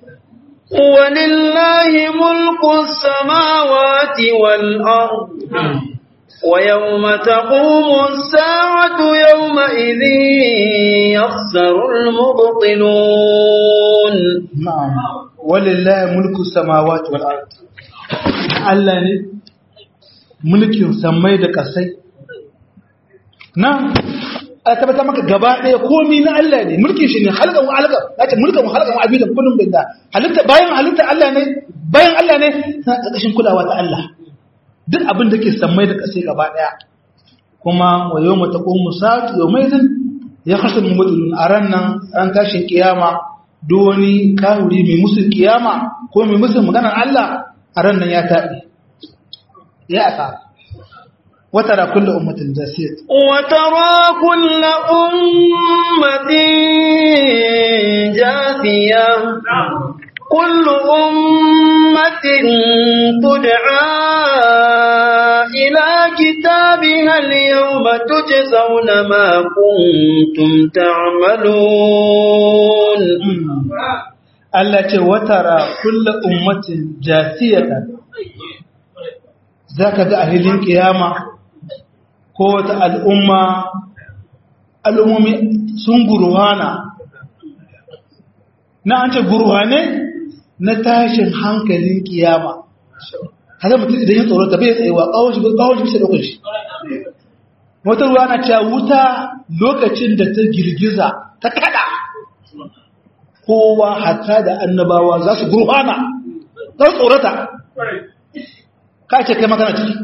ولله ملك السماوات والأرض ويوم تقوم الساعة يومئذ يخسر المبطلون نعم ولله ملك السماوات والأرض Allah ne mulkin sammai da kasai nan a tabbata maka gaba ɗaya komi na Allah ne mulkin shi ne halkan wa halkan nace mulkan wa halkan wa abidan kullum bin da halitta bayan halitta Allah ne bayan Allah ne na ƙarƙashin kulawa ta Allah duk abin da ke sammai da kasai gaba ɗaya kuma wa yawma taqumu sa'atu yawmaidin ya khasam mubtilun a ran nan ran tashin kiyama duk wani kawuri mai musul kiyama ko mai musul maganar Allah a ran nan ya taɓi ya asa وترى كل أمة جاسية وترى كل أمة جاثية وتجزون ما كنتم تعملون Allah ce watara kulla ummatin jasiyatan zaka ga a hilin kiyama ko wata al'umma al'ummomi sun guruhana na an ce guruhane na tashin hankalin kiyama hada mutum idan ya tsoro ta bai tsayewa kawon shi kawon shi bisa ɗaukar shi wata ruwa na cewa wuta lokacin da ta girgiza ta kada kowa hatta da annabawa za su gurfana za su tsorata ka ce kai makana ciki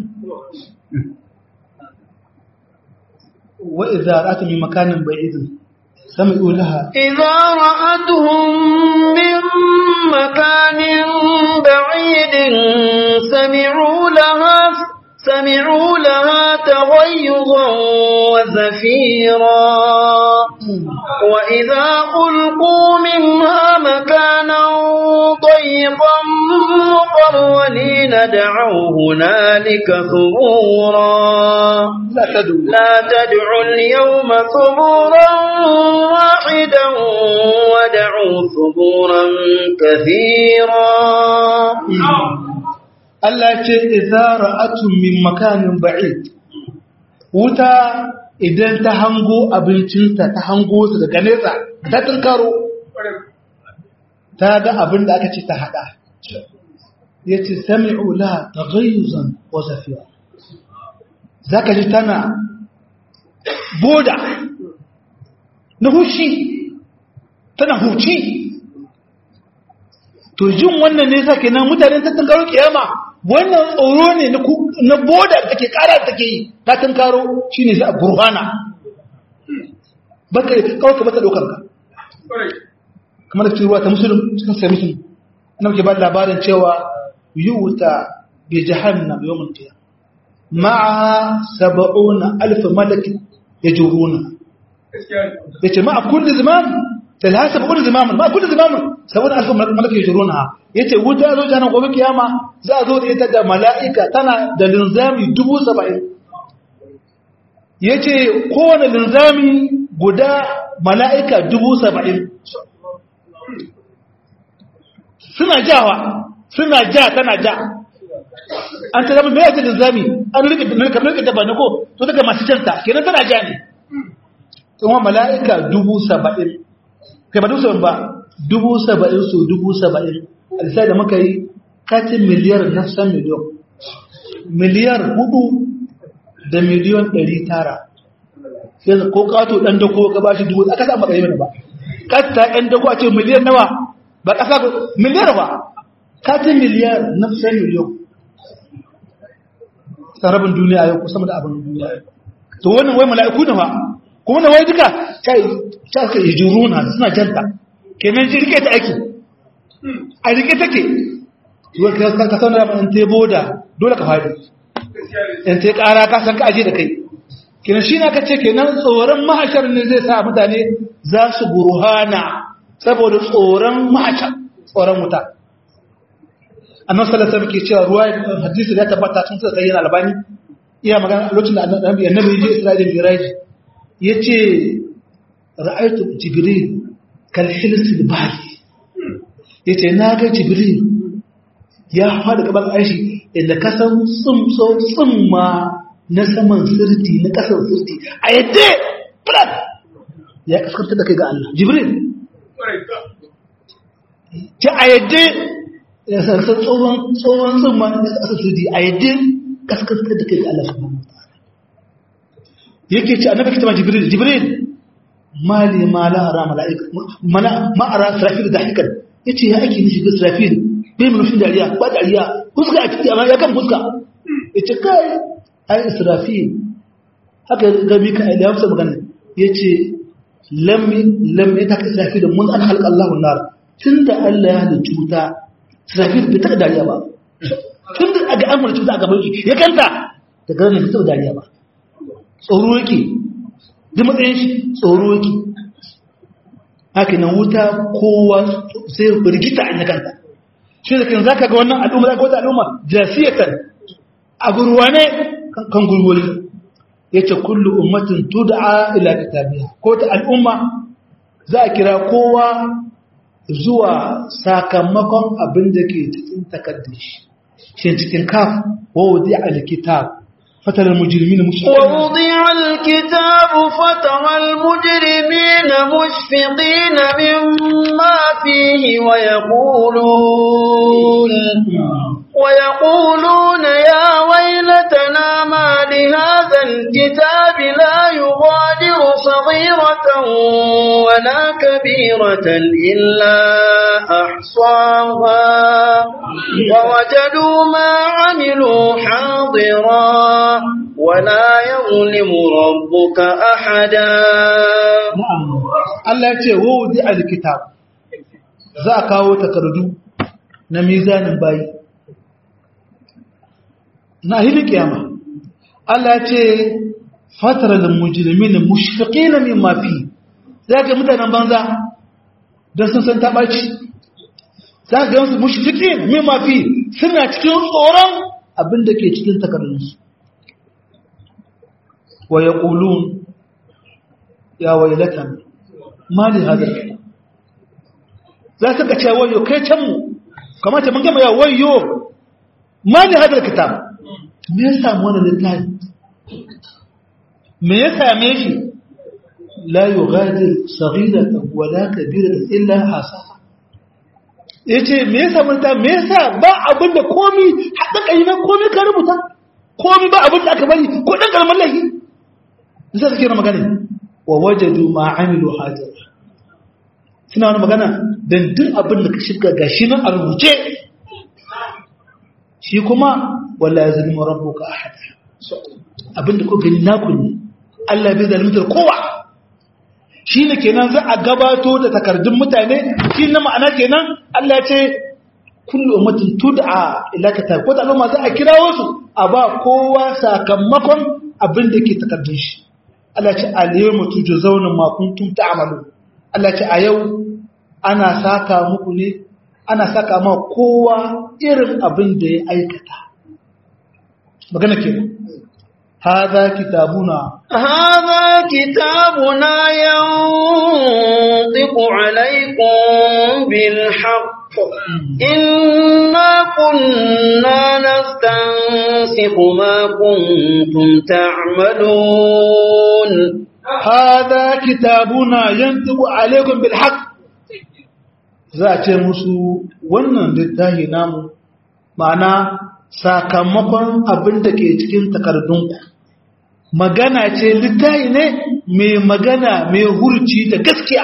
wa idza ra'atu min makanin ba'idin sami'u laha إذا رأتهم من مكان بعيد سمعوا لها سمعوا لها تغيظا وزفيرا وإذا ألقوا منها مكانا ضيقا مقرنين دعوا هنالك ثبورا la tadu لا تدعوا اليوم ثبورا واحدا ودعوا ثبورا كثيرا Allah ce idza ra'atun min makanin ba'id wuta idan ta hango abincinta ta hango su daga nesa ta tunkaro ta ga abin da aka ce ta hada yace sami'u la taghayyuzan wa zafira zaka ji tana boda na hushi tana huci to jin wannan ne sake nan mutanen ta tunkaro kiyama wannan tsoro ne na ku- na boda da take kara da take yi ta tunkaro shine sai a burhana baka kawai ka bata dokar ka kamar da cewa ta musulun cikin sai musulun ana ke ba da labarin cewa yuta bi jahannam yawmul qiyam ma'a sab'una alf malak yajuruna yace ma'a kulli zaman talha sab'una zamaman ma'a kulli zamaman sab'una alf malak yajuruna yace wuta zo jana gobe kiyama za a zo da ita da mala'ika tana da linzami dubu saba'in yace kowane linzami guda mala'ika dubu saba'in suna jawa suna ja tana ja an ta zama mai yake linzami an rike kamar rike dabba ne ko to daga masu canta kenan tana ja ne kuma mala'ika dubu saba'in kai ba dubu saba'in ba dubu saba'in so dubu saba'in alisai da muka yi katin miliyar nafsan miliyon miliyar hudu da miliyon ɗari tara sai ko kato ɗan dako ka ba shi dubu aka sa maka yi mana ba kasta ɗan dako a ce miliyan nawa ba ƙasa miliyar ba katin miliyar nafsan miliyon sarabin duniya yau kusa da abin duniya yau to wannan wai mala'iku ne fa kuma na wai duka kai ta ka yi juruna suna janta kenan ji rike ta aiki a rike take wai ka ka san da an te boda dole ka fadi in te kara ka san ka aje da kai kenan shi na kace kenan tsoron mahashar ne zai sa mutane za su burhana saboda tsoron mahashar tsoron wuta annabi sallallahu alaihi wasallam ke cewa ruwa hadisi da tabbata tun sai yana albani iya magana lokacin da annabi annabi ya je Isra'ila Miraj yace ra'aytu jibril kal hils al bahr yace naga jibril ya fada gaban aishi inda ka san tsumso tsumma na saman sirti na kasan sirti a yadda flat ya kaskanta da kai ga Allah jibril ta a yadda ya sarsa tsohon tsohon tsumma na kasan sirti a yadda kaskanta da kai ga Allah subhanahu wa ta'ala yake ce annabi kitama jibril jibril mali ma la ara malaika mana ma ara srafil da hikan yace ya ake ni shiga srafil bai mun fin dariya ba dariya fuska a cikin amma ya kan fuska yace kai ai israfil haka ga mika ya amsa magana yace lam lam ya taka israfil mun an halqa Allahu nar tunda Allah ya halicci wuta israfil bai taka dariya ba tunda aga an halicci wuta a gaban shi ya kanta daga nan bai taka dariya ba tsoro yake duk matsayin shi tsoro yake haka nan wuta kowa sai rigita a kanta shi da kan zaka ga wannan al'umma zaka wata al'umma jasiyatan a gurwane kan gurgure yace kullu ummatin tud'a ila kitabiha ko ta al'umma za a kira kowa zuwa sakamakon abin da ke cikin takardar shi shi cikin kaf wa wudi alkitab fatar mujrimin mushfiqin ووضع الكتاب فترى المجرمين مشفقين مما فيه ويقولون ويقولون يا ويلتنا ما لهذا الكتاب لا يغادر صغيرة ولا كبيرة إلا أحصاها ووجدوا ما عملوا حاضرا ولا يظلم ربك أحدا na'am Allah ya ce wa wudi alkitab za a kawo takardu na mizanin bayi na hili kiyama Allah ya ce fataral mujrimin mushfiqin mimma fi zaka mutanen banza dan sun san ta baci zaka ga su mushfiqin mimma fi suna cikin tsoron abin da ke cikin takardunsu wa yaqulun ya wailatan mali hadar za ka ce wayo kai can mu kamata mun gama ya wayo mali hadar kitab me ya samu wannan littafi me ya same shi la yughadir saghiratan wala kabiratan illa hasaha yace me ya samu littafi me yasa ba abin da komi hada kai na komi ka rubuta komi ba abin da aka bari ko dan kalmar lahi zai kira magana wa wajadu ma amilu hajar suna wani magana don duk abin da ka shiga gashi nan a rubuce shi kuma wala ya zalima rabbuka ahada abin da ko gani naku ne Allah bai zalimtar kowa shi ne kenan za a gabato da takardun mutane shi na ma'ana kenan Allah ya ce kullu ummatin tud'a ila kitab ko ta al'umma za a kira wasu a ba kowa sakamakon abin da ke takardun shi Allah ce al-yawma tujzauna ma kuntum ta'malu Allah ce a yau ana saka muku ne ana saka ma kowa irin abin da ya aikata magana kenan hadha kitabuna هذا كتابنا ينطق عليكم بالحق إنا كنا نستنسخ ما كنتم تعملون hadha kitabuna yantiqu alaykum bil haqq za a ce musu wannan littafi namu ma'ana sakamakon abin da ke cikin takardunku magana ce littafi ne mai magana mai hurci da gaskiya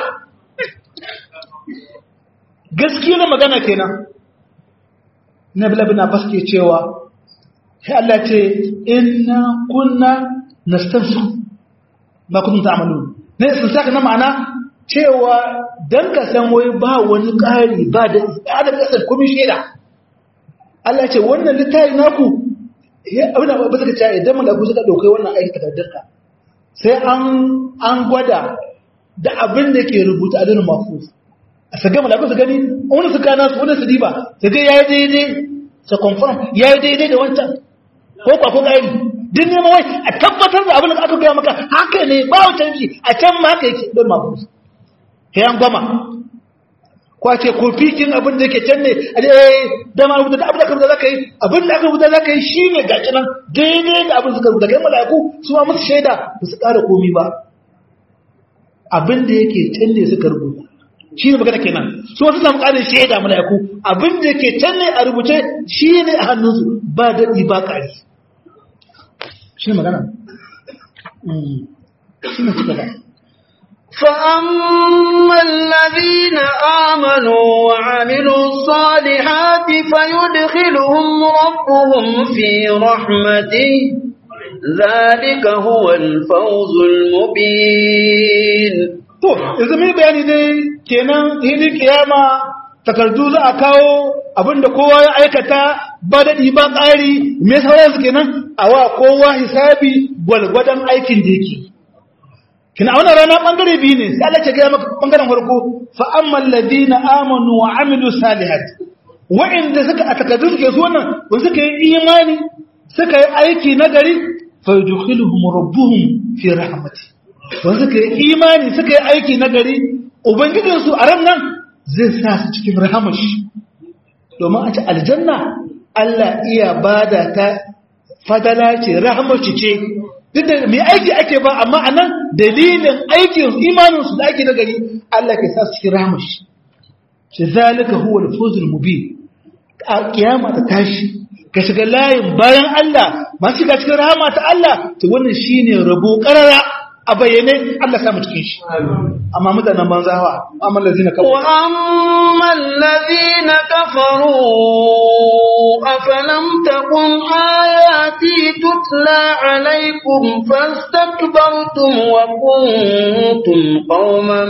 gaskiya na magana kenan na bilabin abbas ke cewa sai Allah ce inna kunna nastansu ma kuntum ta'malun ne sun saka na ma'ana cewa dan ka san wai ba wani ƙari ba da da kasar komai sheda Allah ce wannan littafi naku ya abin da ba suka ce idan malaku suka daukai wannan aiki takardarka sai an an gwada da abin da ke rubuta a dinin mafus a saga malaku su gani wani su kana su wani su diba su ga yayi daidai su confirm yayi daidai da wancan ko kwa ko ƙari din neman wai a tabbatar da abin da aka gaya maka haka ne ba wa canji a can ma haka yake don mafus yan goma ko a ce ko fikin abin da yake can ne a ce da ma rubuta da abin da aka rubuta zaka yi abin da aka rubuta zaka yi shi ne gaci nan daidai da abin da suka rubuta kai mala'iku su ma musu shaida ba su ƙara komi ba abin da yake can ne suka rubuta shi ne magana kenan su wasu samu ƙarin shaida mala'iku abin da yake can ne a rubuce shi ne a hannunsu ba daɗi ba ƙari shi ne magana shi ne suka ba فأما الذين آمنوا وعملوا الصالحات فيدخلهم ربهم في رحمته ذلك هو الفوز المبين to yanzu mai bayani dai kenan hidin kiyama takardu za a kawo abinda kowa ya aikata ba daɗi ba ƙari me sauransu kenan a wa kowa hisabi gwalgwadon aikin da yake kina a wannan rana bangare biyu ne sai Allah ya gaya maka bangaren farko fa ammal ladina amanu wa amilu salihat wa'inda suka a takardun suke su wannan ba suka yi imani suka yi aiki na gari fa yudkhiluhum rabbuhum fi rahmati wanda suka yi imani suka yi aiki na gari ubangijinsu a ran nan zai sa su cikin rahamashi domin a ci aljanna Allah iya bada ta fadala ce rahamashi ce duk da mai aiki ake ba amma a nan dalilin aikin imaninsu da ake na gari Allah ke sa su cikin rahamashi shi zalika huwa al-fawzul mubin a kiyama ta tashi ka shiga layin bayan Allah masu shiga cikin rahama ta Allah to wannan shine rabo karara a bayyane Allah samu cikin shi amma mutanen banzawa amma lazina kafaru wa amma allazina kafaru afalam takun ayati tutla alaykum fastakbartum wa kuntum qauman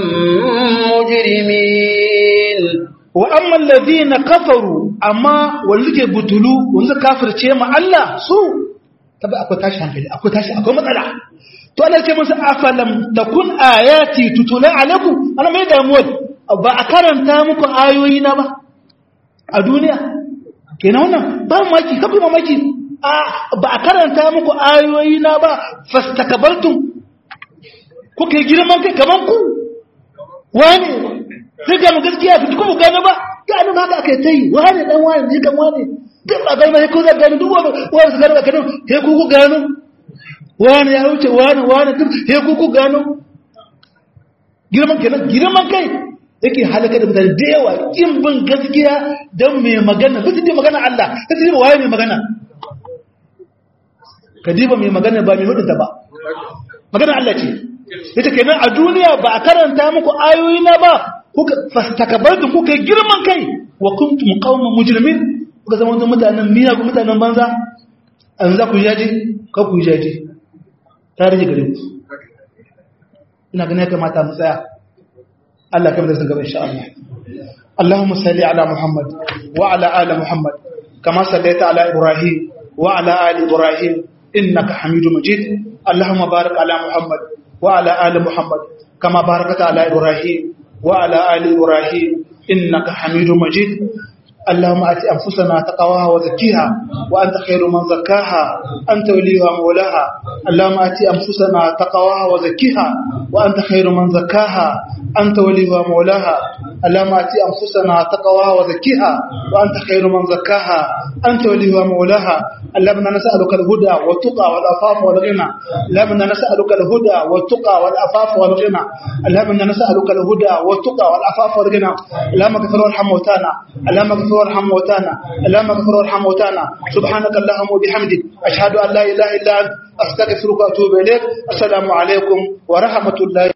mujrimin wa amma allazina kafaru amma wanda ke butulu wanda kafirce ma Allah su tabi akwai tashi hankali akwai tashi akwai matsala to Allah ce musu afalam takun ayati tutula alaikum ana mai damuwa ba a karanta muku ayoyi na ba a duniya kenan wannan ba maki kafi mamaki ba a karanta muku ayoyi na ba fastakbartum kuka yi girman kai kaman ku wani sai ga mu gaskiya ku kuma gane ba gane ba haka aka yi wani dan wani ne kan wani duk ba gane ba ko za gane duk wani wani su gane ba gane sai ku ku gano wani ya wuce wani wani duk sai ku ku gano girman kenan girman kai yake halaka da mutane da yawa kin bin gaskiya don mai magana duk da magana Allah sai diba waye mai magana ka diba mai magana ba mai hudunta ba magana Allah ce ita kenan a duniya ba a karanta muku ayoyi na ba kuka fastakabartum kuka yi girman kai wa kuntum qauman mujrimin kuka zama wata mutanen miya ku mutanen banza an za ku jaje ka ku jaje ta rage gare ku ina ganin ya kamata mu tsaya Allah kamar da sun gaba insha Allah Allahumma salli ala Muhammad wa ala ali Muhammad kama sallaita ala Ibrahim wa ala ali Ibrahim innaka Hamidum Majid Allahumma barik ala Muhammad wa ala ali Muhammad kama barakata ala Ibrahim wa ala ali Ibrahim innaka Hamidum Majid اللهم آت أنفسنا تقواها وزكيها وأنت خير من زكاها أنت وليها مولاها اللهم آت أنفسنا تقواها وزكيها وأنت خير من زكاها أنت وليها مولاها اللهم آت أنفسنا تقواها وزكيها وأنت خير من زكاها أنت وليها مولاها اللهم نسألك الهدى والتقى والعفاف والغنى اللهم نسألك الهدى والتقى والعفاف والغنى اللهم نسألك الهدى والتقى والعفاف والغنى اللهم اغفر وارحم موتانا اللهم اغفر وارحم موتانا اللهم اغفر وارحم موتانا سبحانك اللهم وبحمدك أشهد أن لا إله إلا أنت أستغفرك وأتوب إليك السلام عليكم ورحمة الله